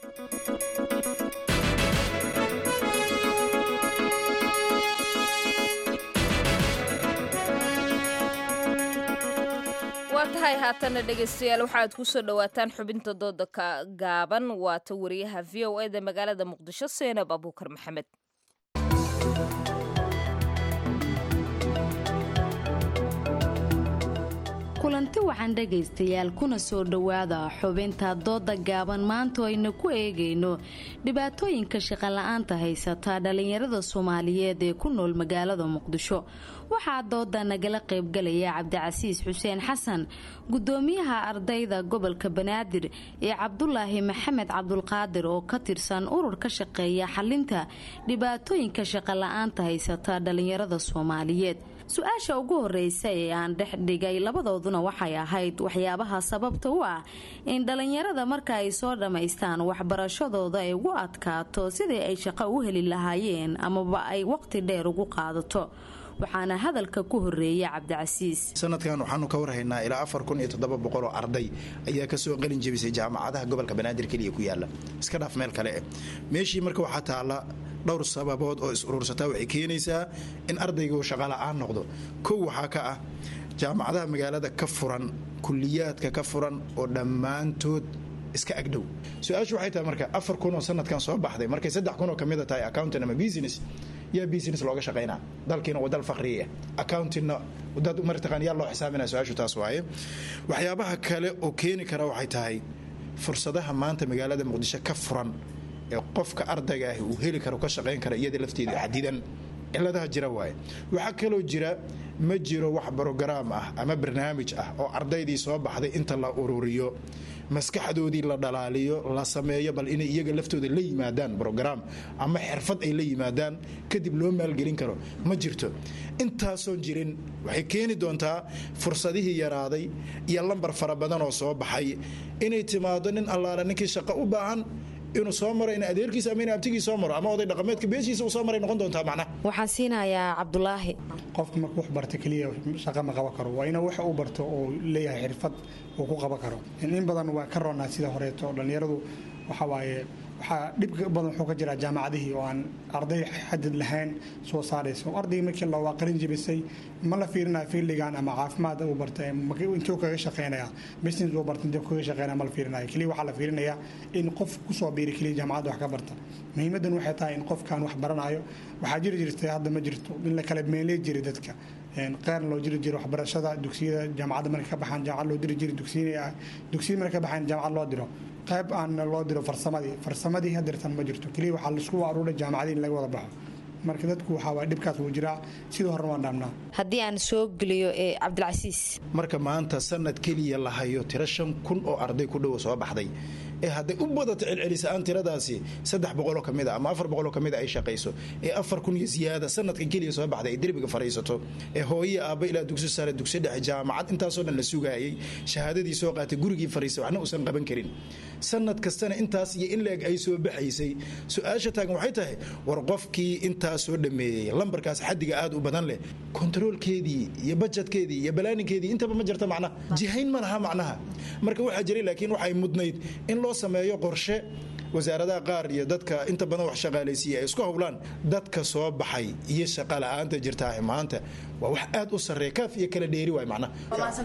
waa tahay haatana dhegaystayaal waxaaad ku soo dhowaataan xubinta dooda ka gaaban waata wariyaha v o eda magaalada muqdisho seenab abuukar maxamed kulanti wacan dhegaystayaal kuna soo dhowaada xubinta dooda gaaban maanta aynu ku eegayno dhibaatooyinka shaqola'aanta haysata dhallinyarada soomaaliyeed ee ku nool magaalada muqdisho waxaa dooda nagala qaybgalaya cabdicasiis xuseen xasan gudoomiyaha ardayda gobolka banaadir ee cabdulaahi maxamed cabdulqaadir oo ka tirsan urur ka shaqeeya xalinta dhibaatooyinka shaqola'aanta haysata dhallinyarada soomaaliyeed su-aasha ugu horeysa ee aan dhex dhigay labadooduna waxay ahayd waxyaabaha sababta u ah in dhallinyarada marka ay soo dhammaystaan waxbarashadooda ay ugu adkaato sidii ay shaqo u heli lahaayeen amaba ay waqti dheer ugu qaadato waxaana hadalka ku horeeya cabdicasiis sanadkan waxaanu ka warhaynaa ilaa afar kun iyo toddoba boqol oo arday ayaa kasoo qalin jebisay jaamacadaha gobolka banaadir keliya ku yaala iska dhaaf meel kale eh meeshii marka waxaa taalla dhowr sababood oo is urursataa waxay keenaysaa in ardaygu shaqola'aan noqdo kow waxaa ka ah jaamacadaha magaalada ka furan kuliyaadka ka furan oo dhammaantood iska agdhow su-aashu waxay tahay marka afar kun oo sanadkan soo baxday markay saddex kun oo ka mida tahay accountant ama business yaa business looga shaqaynaa dalkiina waa dal faqriya accountingna dad martaqaan yaa loo xisaabinaa su-aashu taas waaye waxyaabaha kale oo keeni kara waxay tahay fursadaha maanta magaalada muqdisho ka furan ee qofka ardayga ahi uu heli karo ka shaqayn kara iyada lafteeda xadidan ciladaha jira waaye waxaa kaloo jira ma jiro wax brogaraam ah ama barnaamij ah oo ardaydii soo baxday inta la ururiyo maskaxdoodii la dhalaaliyo la sameeyo bal inay iyaga laftooda la yimaadaan brograam ama xirfad ay la yimaadaan kadib loo maalgelin karo ma jirto intaasoon jirin waxay keeni doontaa fursadihii yaraaday iyo lambar fara badan oo soo baxay inay timaado nin allaala ninkii shaqo u baahan inuu soo maro in adeerkiisa ama in abtigii soo maro ama oday dhaqameedka beeshiisa uu soo maray noqon doontaa macnaha waxaan siinayaa cabdulaahi qofka marka wax barta keliya shaqa ma qaban karo waa inuu wax uu barto oo leeyahay xirfad uu ku qaban karo in badan waa ka roonaa sida horeeto dhallinyaradu waxa waaye waxaa dhib badan wuxuu ka jiraa jaamacadihii oo aan arday xadid lahayn soo saaraysa ardayga markii la waa qalin jebisay ma la fiirinaya fiildigan ama caafimaad uu bartay intuu kaga shaqeynaya business uu bartay intuu kaga shaqeynaya ma la fiirinaya keliya waxaa la fiirinaya in qof kusoo biiri keliya jaamacadda wax ka barta muhiimadan waxay tahay in qofkan wax baranayo waxaa jiri jirtay hadda ma jirto in la kala meeley jiray dadka qeyrna loo jiri jiray waxbarashada dugsiyada jaamacadda markay ka baxaan jaamacad loo diri jiray dugsiyada markay ka baxaan jaamacad loo diro qayb aan loo diro farsamadii farsamadii hadeertan ma jirto keliya waxaa laisku aruuray jaamacadii in laga wada baxo marka dadku waxaa waa dhibkaas wuu jiraa sidii horena waan dhaamnaa haddii aan soo geliyo ee cabdilcasiis marka maanta sanad keliya la hayo tiro shan kun oo arday ku dhowa soo baxday ee hadday u badato celcelisaan tiradaasi saddex boqoloo kamid a ama afar boqoloo kamid a ay shaqayso ee afar kun iyo ziyaada sanadkan keliya soo baxday ay derbiga fariisato ee hooye aabba ilaa dugsi sare dugsi dhexe jaamacad intaasoo dhan la sugaayay shahaadadii soo qaatay gurigii fariisay waxna uusan qaban karin sanad kastana intaas iyo in la-eg ay soo baxaysay su-aasha taagan waxay tahay war qofkii intaas soo dhameeyey lambarkaas xadiga aad u badan leh kontaroolkeedii iyo bajetkeedii iyo balaaninkeedii intaba ma jirta macnaha jihayn ma laha macnaha marka waxaa jiray laakiin waxay mudnayd in loo sameeyo qorshe wasaaradaha qaar iyo dadka inta badan wax shaqaalaysiiya ay isku howlaan dadka soo baxay iyo shaqa la-aanta jirtaa maanta waa wax aad u sarreeya kaaf iyo kala dheeri waay macnaha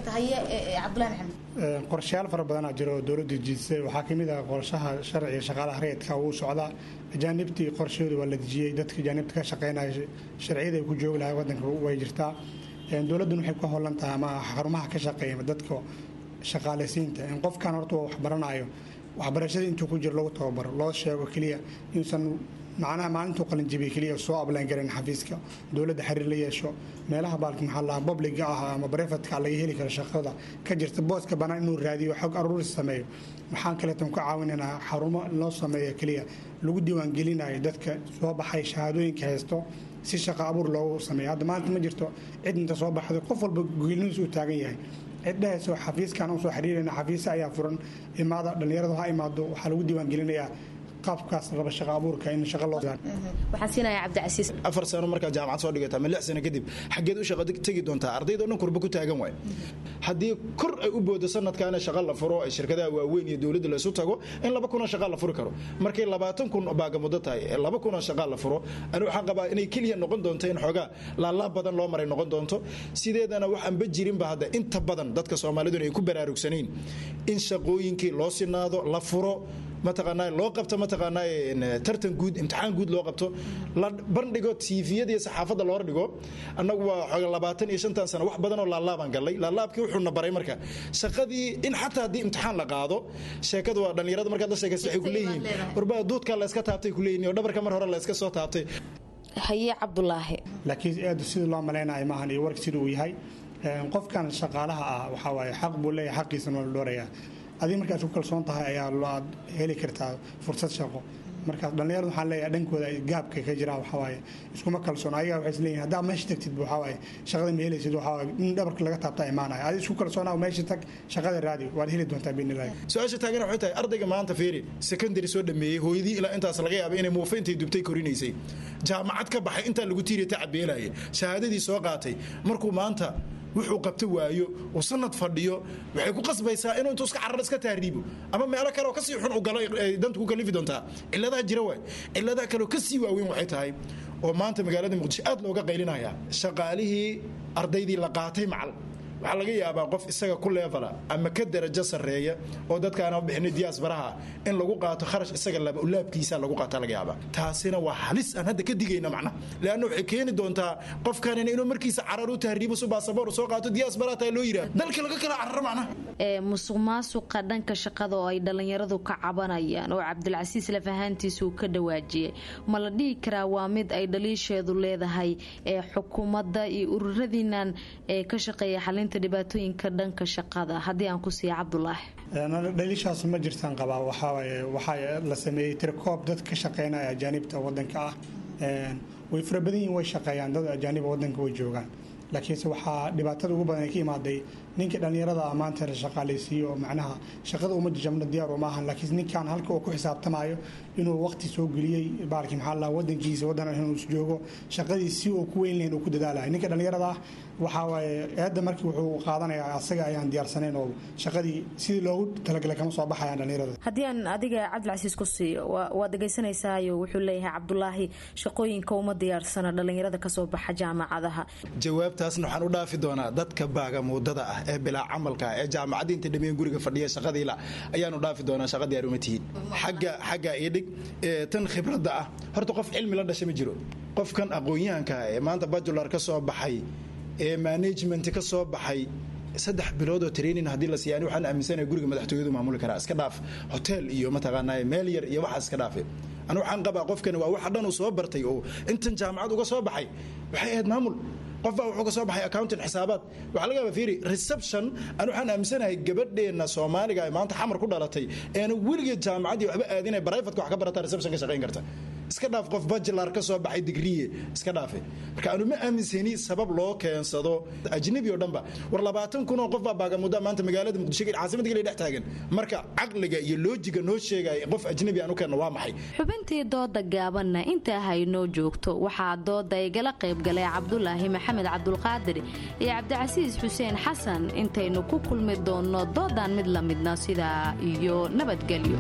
qorshayaal fara badanaa jiro oo dowladda dejisay waxaa kamid ah qorshaha sharciga shaqaalaha rayidka uu socdaa ajaanibtii qorshahooda waa la dejiyey dadka ajaanibta ka shaqeynaya sharciyada ay ku joogi lahay wadanka way jirtaa dowladduna waxay ku howlan tahay ama xarumaha ka shaqeeya dadka shaqaalaysiinta in qofkan horta wax baranayo waxbarashada intuu ku jiro lagu tababaro loo sheego keliya inuusan macnaha maalintuu qalinjabiye keliya soo ablaan garan xafiiska dowladda xiriir la yeesho meelaha baalki maxaa lahaa publiga ah ama brefatka laga heli karo shaqada ka jirta booska bannaan inuu raadiyo xog aruuris sameeyo waxaan kaleetan ku caawinaynaa xarumo loo sameeyo keliya lagu diiwaangelinayo dadka soo baxay shahaadooyinka haysto si shaqo abuur loogu sameeyo hadda maanta ma jirto cid inta soo baxday qof walba geeliniis uu taagan yahay cid dhehayso xafiiskan usoo xiriirayna xafiisa ayaa furan imaada dhallinyaradu ha imaado waxaa lagu diiwaangelinayaa qaabkaas raba shaqa abuurka in shaqa loo waxaan siinayaa cabdicasiis afar sano markaa jaamacad soo dhigata ama lix sano kadib xaggeed u shaqa tegi doontaa ardayda o dhan kurba ku taagan waay haddii kor ay u boodo sanadkaana shaqa la furo ay shirkadaha waaweyn iyo dowladda laysu tago in laba kunoo shaqa la furi karo markay labaatan kun baaga muddo tahay ee laba kunoo shaqa la furo ani waxaan qabaa inay keliya noqon doonto in xoogaa laalaab badan loo maray noqon doonto sideedana waxaanba jirinba hadda inta badan dadka soomaaliduna ay ku baraarugsanayn in shaqooyinkii loo sinaado la furo mataqaanaa loo qabto mataqaanaa tartan guud imtixaan guud loo qabto la bandhigo tiifiyada iyo saxaafadda loo dhigo annagu waa xooga labaatan iyo shantan sano wax badan oo laalaabaan gallay laalaabkii wuxuuna baray marka shaqadii in xataa haddii imtixaan la qaado sheekadu waa dhallinyarada markaad la sheekaysa waxay ku leeyihiin warbaa duudkaa la iska taabtay ku leeyihin oo dhabarka mar hore la iska soo taabtay haye cabdulaahi laakiin aad sidii loo malaynayo maahan iyo warka sida uu yahay qofkan shaqaalaha ah waxaa waaye xaq buu leeyahay xaqiisana waa la dhoorayaa adiga markaad ku kalsoon tahay ayaa aad heli kartaa fursad shaqo markaas dhallinyaradu waxaan leeyahay dhankooda gaabka ka jira waxaa waaye iskuma kalsoon ayaga waxay isleeyihin haddaa meesha tagtid waxaa waaye shaqada ma helaysid waxaa waaye in dhabarka laga taabta imaanaya adi isku kalsoonaa meesha tag shaqada raadi waad heli doontaa biinilahi su-aasha taagana waxay tahay ardayga maanta feeri secondary soo dhameeyey hooyadii ilaa intaas laga yaabay inay muufa intay dubtay korinaysay jaamacad ka baxay intaa lagu tiiriya tacabeelaya shahaadadii soo qaatay markuu maanta wuxuu qabta waayo uu sanad fadhiyo waxay ku qasbaysaa inuu intuu iska carar iska taariibo ama meelo kale oo kasii xun u galo danta ku kalifi doontaa ciladaha jira waay ciladaha kale oo kasii waaweyn waxay tahay oo maanta magaalada muqdisho aad looga qaylinaya shaqaalihii ardaydii la qaatay macal waxaa laga yaabaa qof isaga ku leefala ama ka darajo sarreeya oo dadkaana bixinay diyaasbaraha in lagu qaato kharash isaga laba ulaabkiisa lagu qaata laga yaabaa taasina waa halis aan hadda ka digayna macna leanna waxay keeni doontaa qofkanina inuu markiisa carar u tahriibo su baasaboor soo qaato diyaasbaraha taa loo yidhaha dalka laga kala cararo macna ee musuq maasuqa dhanka shaqada oo ay dhallinyaradu ka cabanayaan oo cabdilcasiis lafahaantiisa uu ka dhawaajiyey ma la dhihi karaa waa mid ay dhaliisheedu leedahay ee xukuumadda iyo ururadiinan ee ka shaqeeya xalinta dhibaatooyinka dhanka shaqada haddii aan ku siiya cabdulaahi dhaliishaas ma jirtaan qabaa waxawaaye waxaa la sameeyey tirkoob dad ka shaqeynaya ajaanibta wadanka ah way fara badan yihin way shaqeeyaan dad ajaaniba wadanka way joogaan laakiinse waxaa dhibaatada ugu badan ay ka imaaday ninka dhallinyarada ah maanta la shaqaalaysiiyo oo macnaha shaqada uma jajabno diyaar uma ahan laakiin ninkan halka uu ku xisaabtamayo inuu waqti soo geliyey baalki maxaa la wadankiisa wadan inuu joogo shaqadii si uu ku weyn lahayn uu ku dadaalayo ninka dhallinyarada ah waxaa waaye eedda markii wuxuu qaadanayaa asaga ayaan diyaarsanayn oo shaqadii sidii loogu talagalay kama soo baxayaan dhallinyarada haddii aan adiga cabdilcasiis ku siiyo waad dhegaysanaysayo wuxuu leeyahay cabdulaahi shaqooyinka uma diyaarsana dhallinyarada kasoo baxa jaamacadaha jawaabtaasna waxaan u dhaafi doonaa dadka baagamuudada ah ee bilaa camalka ee jaamacadda inta dhameen guriga fadhiya shaqadiila ayaanu dhaafi doonaa shaqa diyaar uma tihiin xagga xagga ii dhig tan khibradda ah horta qof cilmi la dhasha ma jiro qofkan aqoon-yahanka ee maanta bajular ka soo baxay ee management ka soo baxay saddex bilood oo training haddii la siiya ani waxaan aaminsanahay guriga madaxtooyadu maamuli karaa iska dhaaf hotel iyo mataqaanaa meel yar iyo waxaas iska dhaafe anu waxaan qabaa qofkani waa waxa dhan uu soo bartay oo intan jaamacad uga soo baxay waxay ahayd maamul qof baa wuxuu ka soo baxay accountant xisaabaad waxaa laga yaabaa fiiri reception anu waxaan aaminsanahay gabadheenna soomaaliga ee maanta xamar ku dhalatay eena weligeed jaamacaddii waxba aadinay brivatka wax ka barata reception ka shaqayn karta iska dhaaf qof bajilar ka soo baxay digriye iska dhaafe marka anu ma aaminsani sabab loo keensado ajnabi oo dhanba war labaatan kun oo qof baa baagamudda maanta magaalada muqdisho caasimadda kale dhex taagan marka caqliga iyo loojiga noo sheegaya qof ajnabi aan u keenno waa maxay xubintii dooda gaabanna intaa haynoo joogto waxaa dooda igala qayb galay cabdulaahi maxamed cabdulqaadir iyo cabdicasiis xuseen xasan intaynu ku kulmi doonno doodan mid la midna sidaa iyo nabadgelyo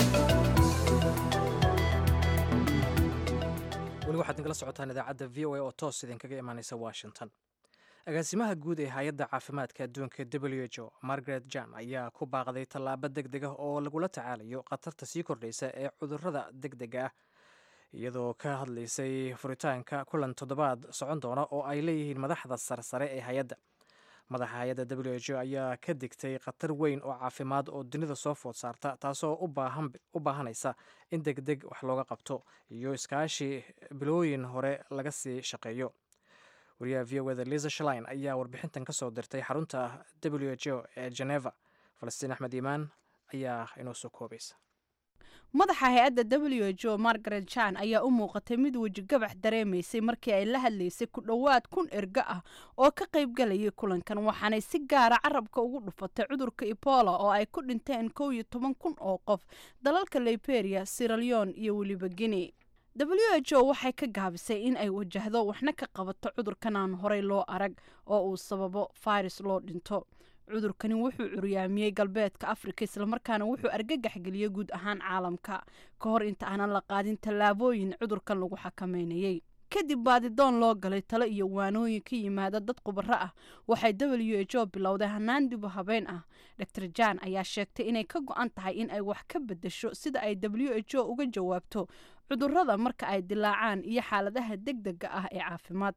weli waxaad nagala socotaan idaacadda v o a oo toos idinkaga imaanaysa washington agaasimaha guud ee hay-adda caafimaadka adduunka w h o margaret jan ayaa ku baaqday tallaabo deg deg ah oo lagula tacaalayo khatarta sii kordhaysa ee cudurrada deg dega ah iyadoo ka hadlaysay furitaanka kulan toddobaad socon doona oo ay leeyihiin madaxda sarsare ee hay-adda madaxa hay-adda w h o ayaa ka digtay khatar weyn oo caafimaad oo dunida soo food saarta taasoo u baahanaysa in deg deg wax looga qabto iyo iskaashi bilooyin hore laga sii shaqeeyo wariyaha v o eda liza shalin ayaa warbixintan ka soo dirtay xarunta w h o ee geneva falastiin axmed iimaan ayaa inoo soo koobaysa madaxa hay-adda w h o margaret jan ayaa u muuqatay mid wejigabax dareemaysay markii ay la hadlaysay ku dhowaad kun erga ah oo ka qaybgalayay kulankan waxaanay si gaara carabka ugu dhufatay cudurka ebola oo ay ku dhinteen kow iyo toban kun oo qof dalalka liberia siraleon iyo weliba guinea w h o waxay ka gaabisay in ay wajahdo waxna ka qabato cudurkan aan horey loo arag oo uu sababo fayrus loo dhinto cudurkani wuxuu curyaamiyey galbeedka afrika islamarkaana wuxuu argagax geliyey guud ahaan caalamka ka hor inta aanan la qaadin tallaabooyin cudurkan lagu xakameynayey kadib baadidoon loo galay talo iyo waanooyin ka yimaada dad khubaro ah waxay w h o bilowday hanaan dibu habeen ah dor jan ayaa sheegtay inay ka go-an tahay in ay wax ka bedesho sida ay w h o uga jawaabto cudurada marka ay dilaacaan iyo xaaladaha deg dega ah ee caafimaad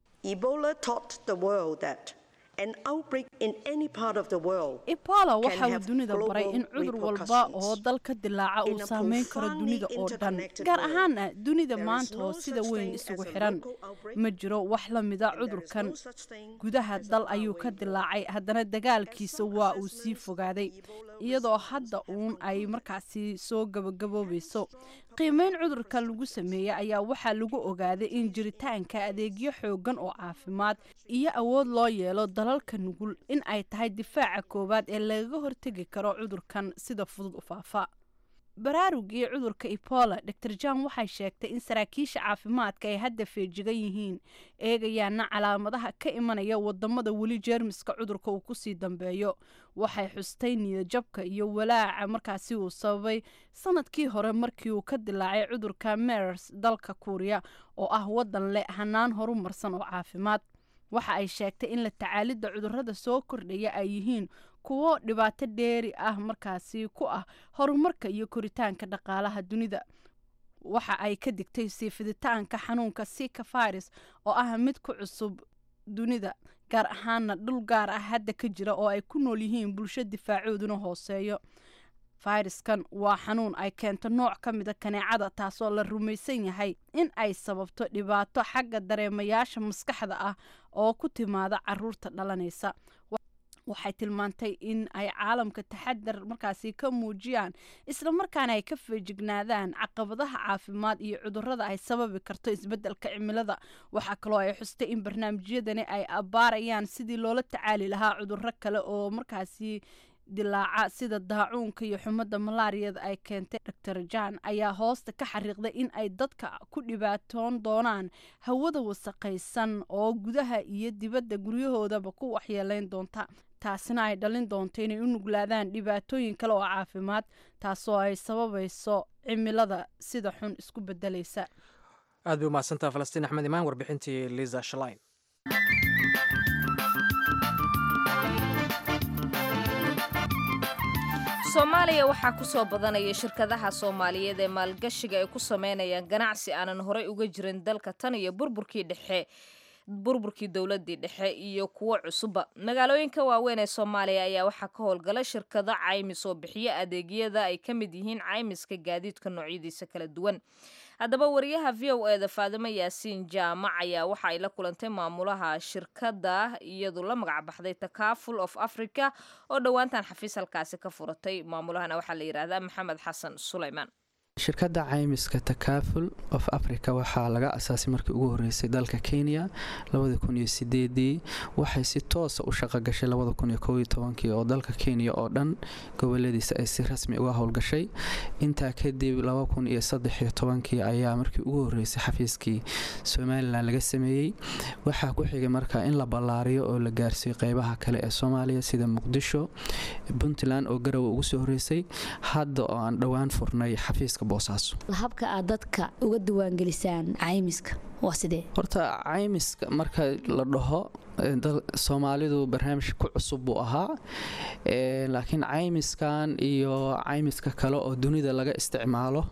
ebola waxa uu dunida baray in cudur walba oo dal ka dilaaca uu saameyn karo dunida oo dhan gaar ahaana dunida maanta oo sida weyn isugu xiran ma jiro wax la mida cudurkan gudaha dal ayuu ka dilaacay haddana dagaalkiisa waa uu sii fogaaday iyadoo hadda uun ay markaasi soo gabagaboobayso qiimeyn cudurka lagu sameeyey ayaa waxaa lagu ogaaday in jiritaanka adeegyo xoogan oo caafimaad iyo awood loo yeelo dalalka nugul in ay tahay difaaca koowaad ee lagaga hortegi karo cudurkan sida fudud u faafa baraarugii cudurka ebola dor jan waxay sheegtay in saraakiisha caafimaadka ay hadda feejigan yihiin eegayaana calaamadaha ka imanaya wadamada weli jeermiska cudurka uu kusii dambeeyo waxay xustay niyadjabka iyo walaaca markaasi uu sababay sanadkii hore markii uu ka dilaacay cudurka mers dalka kuuriya oo ah wadan leh hanaan horumarsan oo caafimaad waxa ay sheegtay in la tacaalidda cudurada soo kordhaya ay yihiin kuwo dhibaato dheeri ah markaasi ku ah horumarka iyo koritaanka dhaqaalaha dunida waxa ay ka digtay sii fiditaanka xanuunka sika faris oo ah mid ku cusub dunida gaar ahaana dhul gaar ah hadda ka jira oo ay ku nool yihiin bulsho difaacooduna hooseeyo fayraskan waa xanuun ay keento nooc ka mida kaneecada taasoo la rumaysan yahay in ay sababto dhibaato xagga dareemayaasha maskaxda ah oo ku timaada caruurta dhalanaysa waxay tilmaantay in ay caalamka taxadar markaasi ka muujiyaan islamarkaana ay ka feejignaadaan caqabadaha caafimaad iyo cudurada ay sababi karto isbedelka cimilada waxaa kaloo ay xustay in barnaamijyadani ay abbaarayaan sidii loola tacaali lahaa cuduro kale oo markaasi dilaaca sida daacuunka iyo xumada malaariyada ay keentay dor jan ayaa hoosta ka xariiqday in ay dadka ku dhibaatoon doonaan hawada wasaqaysan oo gudaha iyo dibadda guryahoodaba ku waxyeeleyn doonta taasina ay dhalin doonto inay u nuglaadaan dhibaatooyin kale oo caafimaad taasoo ay sababayso cimilada sida xun isku bedelaysa aad bay umahadsantaha falastiin axmed imaan warbixintii liza shalin soomaaliya waxaa ku soo badanaya shirkadaha soomaaliyeed ee maalgashiga ay ku sameynayaan ganacsi aanan horey uga jirin dalka tan iyo burburkii dhexe burburkii dowladii dhexe iyo kuwo cusubba magaalooyinka waaweyn ee soomaaliya ayaa waxaa ka howlgala shirkado caymis oo bixiya adeegyada ay ka mid yihiin caymiska gaadiidka noocyadiisa kala duwan haddaba wariyaha v o e da faadimo yaasiin jaamac ayaa waxa ay la kulantay maamulaha shirkadda iyadu la magac baxday takaful of africa oo dhowaantan xafiis halkaasi ka furatay maamulahana waxaa la yidhaahdaa maxamed xasan sulaymaan shirkadda caymiska takaful of africa waxaa laga asaasay markii ugu horeysay dalka kenya ii waxay si toosa u shaqo gashay oo dalka kenya oo dhan goboladiisa ay si rasmi uga howlgashay intaa kadib kii ayaa markii ugu horeysay xafiiskii somalilan laga sameeyey waxaa ku xigay marka in la ballaariyo oo la gaarsiiyo qeybaha kale ee soomaaliya sida muqdisho puntland oo garowe ugu soo horeysay hadda oo aan dhowaan furnay xafiiska habka aad dadka uga diwaangelisaan caymiska waa sidee horta caymiska marka la dhaho soomaalidu barnaamij ku cusub buu ahaa laakiin caymiskan iyo caymiska kale oo dunida laga isticmaalo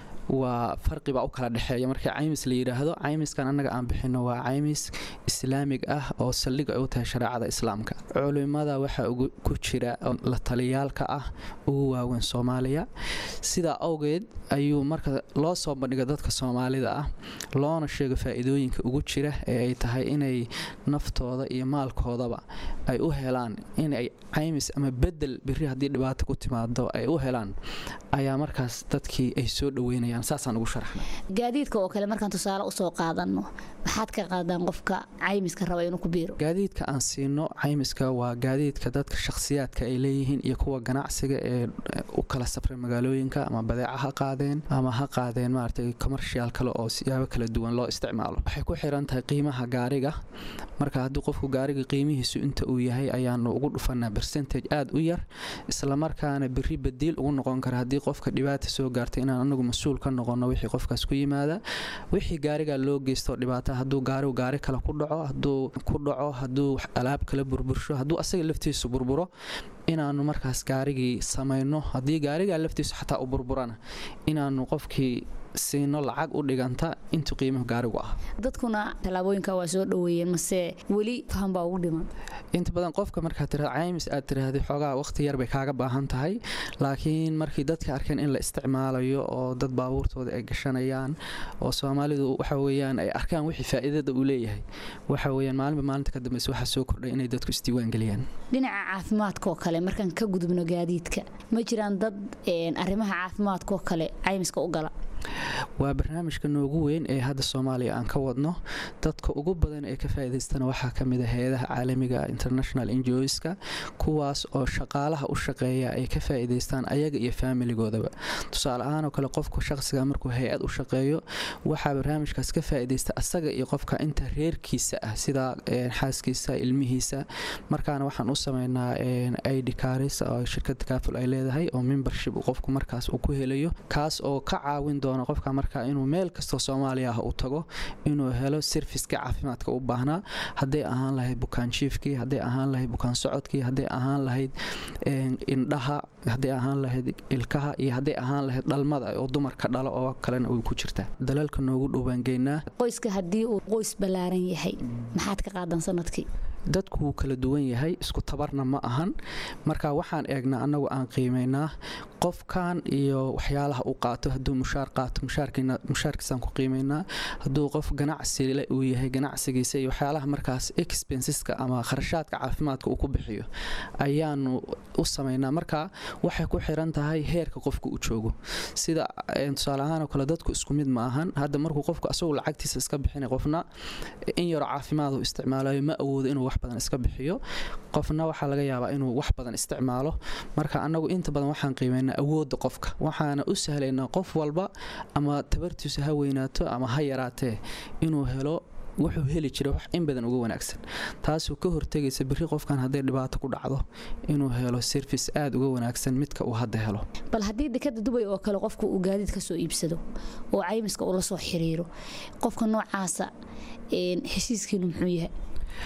waa farqibaa u kala dhexeeya markii caymis la yidhaahdo caymiskan annaga aan bixino waa caymis islaamig ah oo saldhig ay u tahay shareecada islaamka culimada waxaa ku jira la taliyaalka ah ugu waaweyn soomaaliya sidaa awgeed ayuu marka loo soo bandhiga dadka soomaalida ah loona sheego faa'iidooyinka ugu jira ee ay tahay inay naftooda iyo maalkoodaba ay u helaan inay caymis ama bedel biri haddii dhibaato ku timaado ay u helaan ayaa markaas dadkii ay soo dhoweynayaan saasaan ugu sharaxna gaadiidka oo kale markaan tusaale usoo qaadano maxaad ka qaadaan qofka caymiska raba inuu ku biiro gaadiidka aan siino caymiska waa gaadiidka dadka shakhsiyaadka ay leeyihiin iyo kuwa ganacsiga ee u kala safray magaalooyinka ama badeeca ha qaadeen ama ha qaadeen maaragtay commercial kale oo siyaabo kala duwan loo isticmaalo waxay ku xiran tahay qiimaha gaariga marka haddii qofku gaariga qiimihiisu inta uu yahay ayaanu ugu dhufanaa bercentage aada u yar islamarkaana beri badiil ugu noqon kara haddii qofka dhibaata soo gaartay inaan anagu mas-uul ka noqono wixii qofkaas ku yimaada wixii gaariga loo geysto dhibaata hadduu gaarigu gaari kale ku dhaco hadduu ku dhaco hadduu alaab kala burbursho hadduu asaga laftiisu burburo inaanu markaas gaarigii samayno haddii gaarigaa laftiisu xataa u burburana inaanu qofkii siino lacag u dhiganta intuu qiimuhu gaarigu ah dadkuna tallaabooyinka waa soo dhoweeyeen mase weli faham baa ugu dhiman inta badan qofka markaad tiraado caymis aad tiraahday xoogaa waqti yar bay kaaga baahan tahay laakiin markii dadka arkeen in la isticmaalayo oo dad baabuurtooda ay gashanayaan oo soomaalidu waxa weeyaan ay arkaan wixii faa'iidada uu leeyahay waxa weeyaan maalinba maalinta ka dambeysa waxaa soo kordhay inay dadku isdiiwaan geliyaan dhinaca caafimaadka oo kale markaan ka gudubno gaadiidka ma jiraan dad arrimaha caafimaadka oo kale caymiska u gala waa barnaamijka noogu weyn ee hadda soomaaliya aan ka wadno dadka ugu badan ee ka faa'iidaystana waxaa ka mid a hay-adaha caalamiga international enjoyska kuwaas oo shaqaalaha u shaqeeya ay ka faa'iidaystaan ayaga iyo faamiligoodaba tusaale ahaanoo kale qofku shaqsiga markuu hay-ad u shaqeeyo waxaa barnaamijkaas ka faa'iidaysta asaga iyo qofka inta reerkiisa ah sida xaaskiisa ilmihiisa markaana waxaan u sameynaa id caris oo shirkadda kaaful ay leedahay oo membership qofku markaas uu ku helayo kaas oo ka caawin doona qofka marka inuu meel kastoo soomaaliya ah u tago inuu helo serviska caafimaadka u baahnaa hadday ahaan lahayd bukaan jiifkii hadday ahaan lahayd bukaan socodkii hadday ahaan lahayd indhaha hadday ahaan lahayd ilkaha iyo hadday ahaan lahayd dhalmada oo dumarka dhalo oo kalena way ku jirtaa dalalka noogu dhowbaangeynaa qoyska haddii uu qoys ballaaran yahay maxaad ka qaadan sanadkii dadku wuu kala duwan yahay isku tabarna ma ahan marka waxaan eegnaa annagu aan qiimaynaa qofkan iyo waxyaalaha uu qaato hadduu mushaar qaato mushaarkiisaan ku qiimaynaa hadduu qof ganacsile uu yahay ganacsigiisa iyo waxyaalaha markaas expenseska ama kharashaadka caafimaadka uu ku bixiyo ayaanu u samaynaa marka waxay ku xiran tahay heerka qofka uu joogo sida tusaale ahaanoo kale dadku isku mid ma ahan hadda markuu qofku asagu lacagtiisa iska bixinay qofna in yaroo caafimaad uu isticmaalayo ma awoodo inuu wax badan iska bixiyo qofna waxaa laga yaabaa inuu wax badan isticmaalo marka annagu inta badan waxaan qiimaynaa awoodda qofka waxaana u sahlaynaa qof walba ama tabartiisu ha weynaato ama ha yaraatee inuu helo wuxuu heli jira wax in badan uga wanaagsan taasuu ka hortegaysa biri qofkan hadday dhibaato ku dhacdo inuu helo serfis aada uga wanaagsan midka uu hadda helo bal haddii dekada dubay oo kale qofku uu gaadiid ka soo iibsado oo caymiska uu la soo xiriiro qofka noocaasa heshiiskiinu muxuu yahay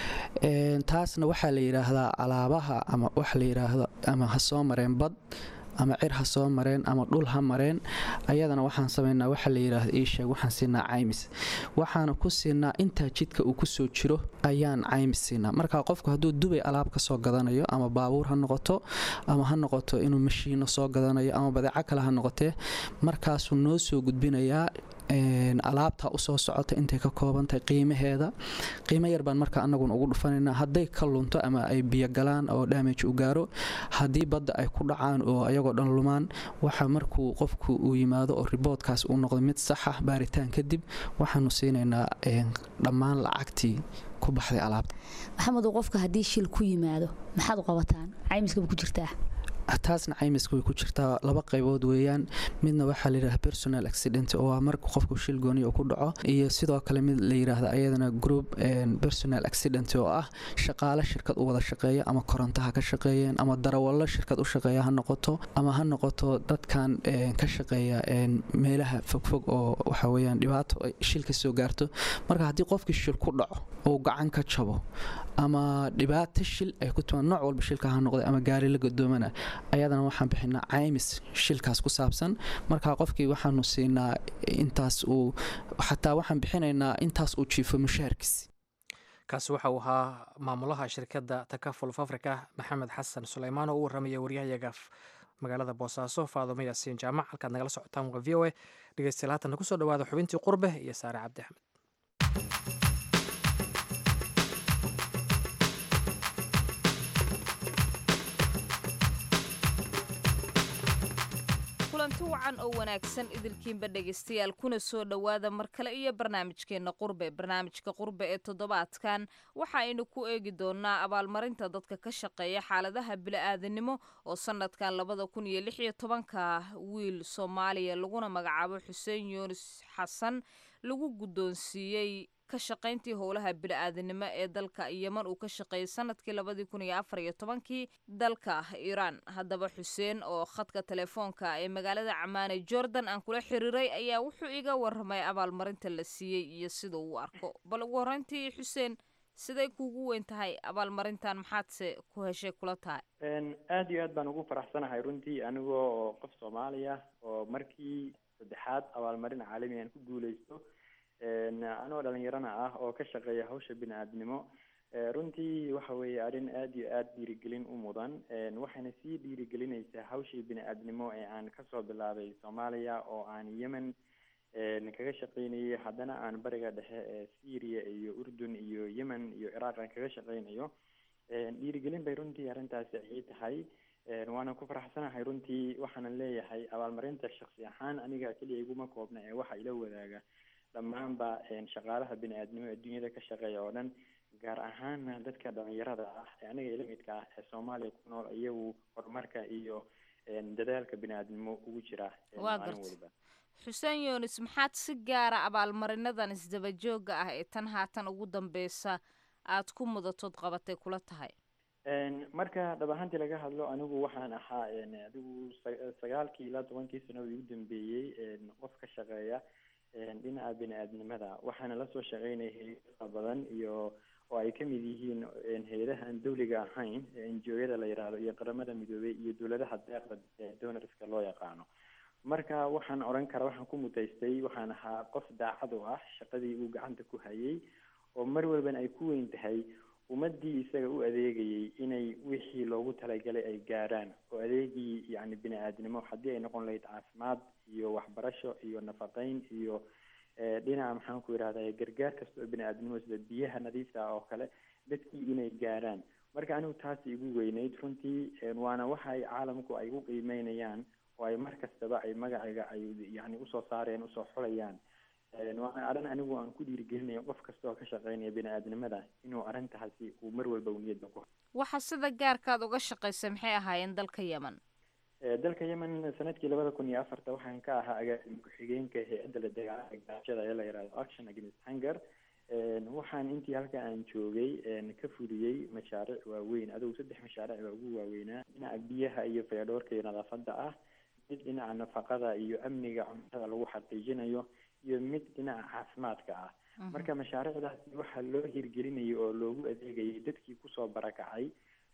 taasna waxaa la yidhaahdaa alaabaha ama waxa la yidhaahdo ama ha soo mareen bad ama cir ha soo mareen ama dhul ha mareen ayadana waxaan samaynaa waxa la yidhaahda iisheeg waxaan siinaa caymis waxaana ku siinaa intaa jidka uu kusoo jiro ayaan caymis siinaa marka qofku hadduu dubay alaab ka soo gadanayo ama baabuur ha noqoto ama ha noqoto inuu mashiino soo gadanayo ama badeeco kale ha noqotee markaasuu noo soo gudbinayaa alaabta usoo socota intay ka koobantahay qiimaheeda qiimo yar baan marka anaguna ugu dhufanaynaa hadday ka lunto ama ay biyo galaan oo damage u gaaro haddii badda ay ku dhacaan oo ayagoo dhan lumaan waxa markuu qofku uu yimaado oo riboodkaas uu noqdo mid saxa baaritaan kadib waxaanu siinaynaa dhammaan lacagtii ku baxday alaabta maxamedow qofka haddii shil ku yimaado maxaad u qabataan caymiskaba ku jirtaa taasna caymiska way ku jirtaa laba qaybood weeyaan midna waxaa layidhaha personal accident oo waa marka qofku shil gooniya uu ku dhaco iyo sidoo kale mid la yidhaahda ayadana group personal accident oo ah shaqaale shirkad u wada shaqeeya ama korontaha ka shaqeeyeen ama darawallo shirkad u shaqeeya ha noqoto ama ha noqoto dadkan ka shaqeeya meelaha fogfog oo waxa weeyaan dhibaato shil ka soo gaarto marka haddii qofkii shil ku dhaco uu gacan ka jabo ama dhibaato shil ay ku timaan nooc walba shilka ha noqday ama gaari la gadoomana ayadana waxaan bixinaa caymis shilkaas ku saabsan marka qofkii waxaanu siinaa intaas uu xataa waxaan bixinaynaa intaas uu jiifo mushaharkiis kaasi waxa uu ahaa maamulaha shirkadda takaful africa maxamed xasan suleymaan oo u warramaya waryahayaga magaalada boosaaso faadumo yaasiin jaamac halkaad nagala socotaan waa v o a dhegeystayaal haatan kusoo dhawaada xubintii qurbe iyo saare cabdi axmed kulanti wacan oo wanaagsan idilkiinba dhegaystayaal kuna soo dhowaada mar kale iyo barnaamijkeenna qurbe barnaamijka qurbe ee toddobaadkan waxa aynu ku eegi doonaa abaalmarinta dadka ka shaqeeya xaaladaha bili-aadanimo oo sanadkan labada kun iyo lix iyo tobanka wiil soomaaliya laguna magacaabo xuseen yuunus xasan lagu guddoonsiiyey ka shaqayntii howlaha bili-aadanimo ee dalka yeman uu ka shaqeeyey sanadkii labadii kun iyo afar iyo tobankii dalka iiraan haddaba xuseen oo khadka telefoonka ee magaalada camaane jordan aan kula xiriiray ayaa wuxuu iga warramay abaalmarinta la siiyey iyo sida uu arko bal ugu horreyntii xuseen siday kuugu weyn tahay abaalmarintan maxaadse ku heshay kula tahay aada iyo aad baan ugu faraxsanahay runtii anigoo oo qof soomaaliya oo markii saddexaad abaalmarin caalami aan ku guuleysto anoo dhalinyarana ah oo ka shaqeeya hawsha bini-aadnimo runtii waxa weeye arrin aada iyo aada dhiirigelin u mudan waxayna sii dhiirigelinaysaa hawshii bini-aadnimo ee aan kasoo bilaabay soomaaliya oo aan yemen kaga shaqeynayay haddana aan bariga dhexe ee syria iyo urdun iyo yemen iyo ciraaq aan kaga shaqeynayo dhiirigelin bay runtii arrintaasi ay tahay waana ku faraxsanahay runtii waxaanan leeyahay abaalmarinta shaksi ahaan aniga keliya iguma koobna ee waxa ila wadaaga dhammaanba shaqaalaha bini-aadnimo ee dunyada ka shaqeeya oo dhan gaar ahaana dadka dhalinyarada ah ee aniga ila midka ah ee soomaaliya ku nool iyagu horumarka iyo dadaalka bini-aadnimo ugu jira maalin waliba xuseen yunis maxaad si gaara abaalmarinadan isdaba joogga ah ee tan haatan ugu dambeysa aada ku mudatood qabatay kula tahay marka dhab ahaantii laga hadlo anigu waxaan ahaa adigu sagaalkii ilaa tobankii sanadii ugu dambeeyey qof ka shaqeeya dhinaca bini-aadnimada waxaana lasoo shaqeynaya hay-ada badan iyo oo ay kamid yihiin hay-adaha aan dawliga ahayn enjooyada la yidhaahdo iyo qaramada midoobey iyo dowladaha deeqda donorska loo yaqaano marka waxaan odhan karaa waxaan ku mutaystay waxaan ahaa qof daacad u ah shaqadii uu gacanta ku hayay oo mar walbana ay ku weyn tahay ummadii isaga u adeegayay inay wixii loogu talagalay ay gaaraan oo adeegii yacni bini-aadnimo haddii ay noqon lahayd caafimaad iyo waxbarasho iyo nafaqeyn iyo dhinaca maxaan ku yidhahda gargaar kasta oo bini-aadnimo sida biyaha nadiifta ah oo kale dadkii inay gaaraan marka anigu taasi igu weyneyd runtii waana waxa ay caalamku ay u qiimeynayaan oo ay mar kastaba ay magaciga ay yani usoo saareen usoo xulayaan waana arrin anigu aan ku dhiirigelinayo qof kasta oo ka shaqeynaya bini-aadnimada inuu arrintaasi uu mar walba niyadda ku waxa sida gaarkaad uga shaqaysay maxay ahaayeen dalka yemen dalka yemen sanadkii labada kun iyo afarta waxaan ka ahaa agaasima ku-xigeenka hay-adda la dagaalanka gaajada ee la yihahdo action against hunger waxaan intii halka aan joogay ka fuliyey mashaariic waaweyn adugu saddex mashaariic baa ugu waaweynaa dhinaca biyaha iyo fayadhoorka iyo nadaafadda ah mid dhinaca nafaqada iyo amniga cuntada lagu xaqiijinayo iyo mid dhinaca caafimaadka ah marka mashaariicdaasi waxaa loo hirgelinayay oo loogu adeegayay dadkii kusoo barakacay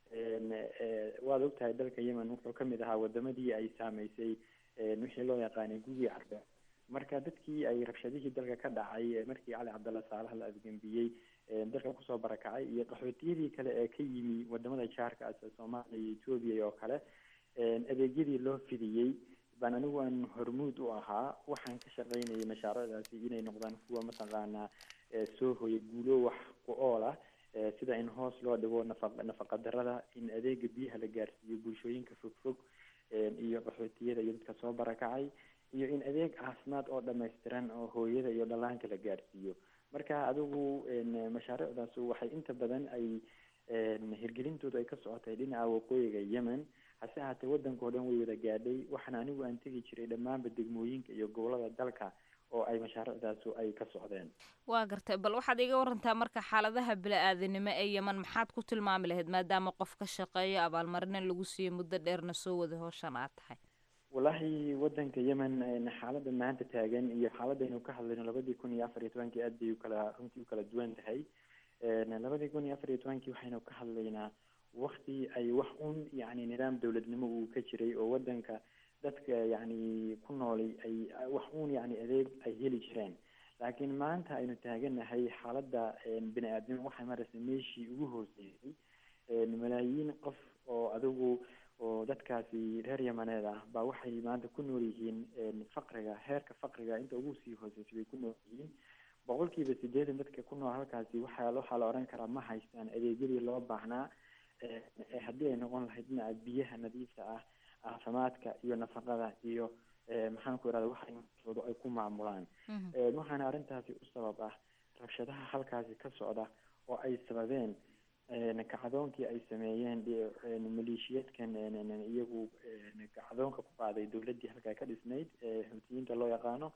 waad ogtahay dalka yemen wuxuu ka mid ahaa wadamadii ay saameysay wixii loo yaqaanay gugii carbe marka dadkii ay rabshadihii dalka ka dhacay markii cali cabdalla saalaha la afgembiyey dalka kusoo barakacay iyo qaxootiyadii kale ee ka yimi wadamada jaarka sida soomaaliya iyo etoobiya oo kale adeegyadii loo fidiyey baan anigu aan hormuud u ahaa waxaan ka shaqaynayay mashaariicdaasi inay noqdaan kuwa mataqaanaa soo hoya guulo wax ku ool ah sida in hoos loo dhigo nafa nafaqa darada in adeega biyaha la gaarsiiyo bulshooyinka fogfog iyo qaxootiyada iyo dadka soo barakacay iyo in adeeg caafimaad oo dhammaystiran oo hooyada iyo dhallaanka la gaarsiiyo marka adigu mashaariicdaas waxay inta badan ay hirgelintoodu ay ka socotay dhinaca waqooyiga yemen hase ahaatee waddanka oo dhan way wada gaadhay waxaana anigu aan tegi jiray dhammaanba degmooyinka iyo gobolada dalka oo ay mashaariicdaasu ay ka socdeen waa gartay bal waxaad iga warantaa marka xaaladaha bili-aadanimo ee yeman maxaad ku tilmaami lahayd maadaama qof ka shaqeeyo abaalmarina lagu siiyey muddo dheerna soo wada howshan aad tahay wallaahi waddanka yemen xaaladda maanta taagan iyo xaaladaynu ka hadlayno labadii kun iyo afar iyo tobankii aad bay ukala runtii ukala duwan tahay labadii kun iyo afar iyo tobankii waxaynu ka hadlaynaa wakti ay wax un yacni nidaam dowladnimo uu ka jiray oo waddanka dadka yacni ku noolay ay wax uun yacni adeeg ay heli jireen laakiin maanta aynu taaganahay xaaladda bini aadnimo waxay maraysa meeshii ugu hooseysay malaayiin qof oo adigu oo dadkaasi reer yamaneed ah baa waxay maanta ku nool yihiin faqriga heerka faqriga inta ugu sii hooseysay bay ku nool yihiin boqolkiiba sideetan dadka ku nool halkaasi waxaa waxaa la odhan karaa ma haystaan adeegyadii loo baahnaa haddii ay noqon lahayd dhinaca biyaha nadiifta ah caafimaadka iyo nafaqada iyo maxaan ku irahda waxa noloshoodu ay ku maamulaan waxaana arrintaasi u sabab ah rabshadaha halkaasi ka socda oo ay sababeen kacdoonkii ay sameeyeen maleeshiyaedkan iyagu kacdoonka ku qaaday dowladdii halkaa ka dhisnayd xuutiyiinta loo yaqaano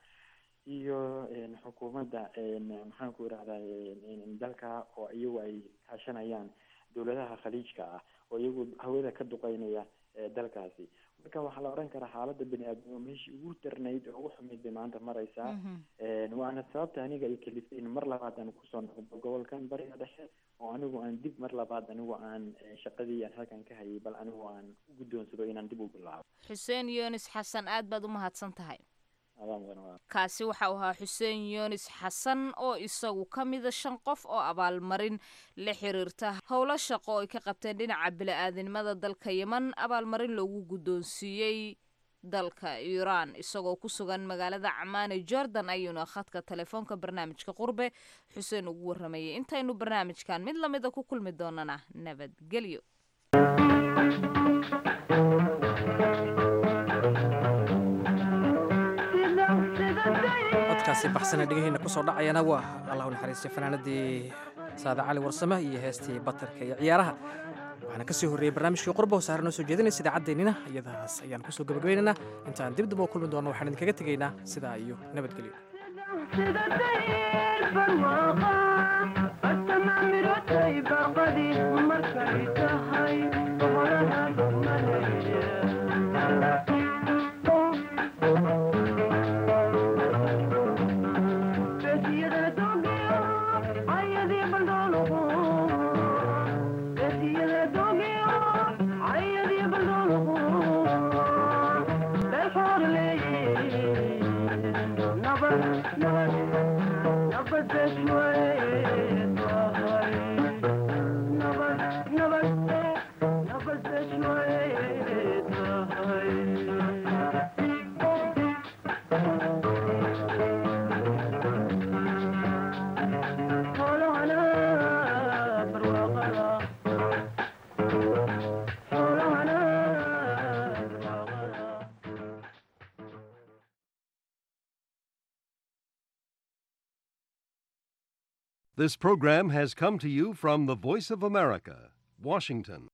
iyo xukuumadda maxaan ku irahdaa dalka oo iyagu ay kaashanayaan dowladaha khaliijka ah oo iyagu hawada ka duqeynaya dalkaasi marka waxaa la odhan karaa xaaladda bini aadnimo meeshii ugu darnayd oo ugu xumayd bay maanta maraysaa waana sababta aniga ay kaliftay in mar labaad aan kusoo noqdo gobolkan bariga dhexe oo anigu aan dib mar labaad anigu aan shaqadii aan halkan ka hayay bal anigu aan u guddoonsado inaan dib u bilaabo xuseen yunis xasan aad baad u mahadsan tahay kaasi waxa uu ahaa xuseen yunis xasan oo isagu ka mida shan qof oo abaalmarin la xiriirta howlo shaqo oo ay ka qabteen dhinaca bili-aadinimada dalka yeman abaalmarin loogu guddoonsiiyey dalka iiraan isagoo ku sugan magaalada camaane jordan ayuuna khadka telefoonka barnaamijka qurbe xuseen ugu waramayay intaynu barnaamijkan mid lamida ku kulmi doonana nabadgelyo codkaasi baxsana dhegaheyna kusoo dhacayana waa allah u naxariistay fanaanadii saada cali warsame iyo heestii batarka iyo ciyaaraha waxaana kasii horreeyey barnaamijkii qurba oo saare noo soo jeedinaysa idaacaddeenina iyadaas ayaan kusoo gabagabaynaynaa intaan dib dib oo kulmi doonno waxaan idinkaga tegaynaa sidaa iyo nabadgelyo This program has come to you from the Voice of America, Washington.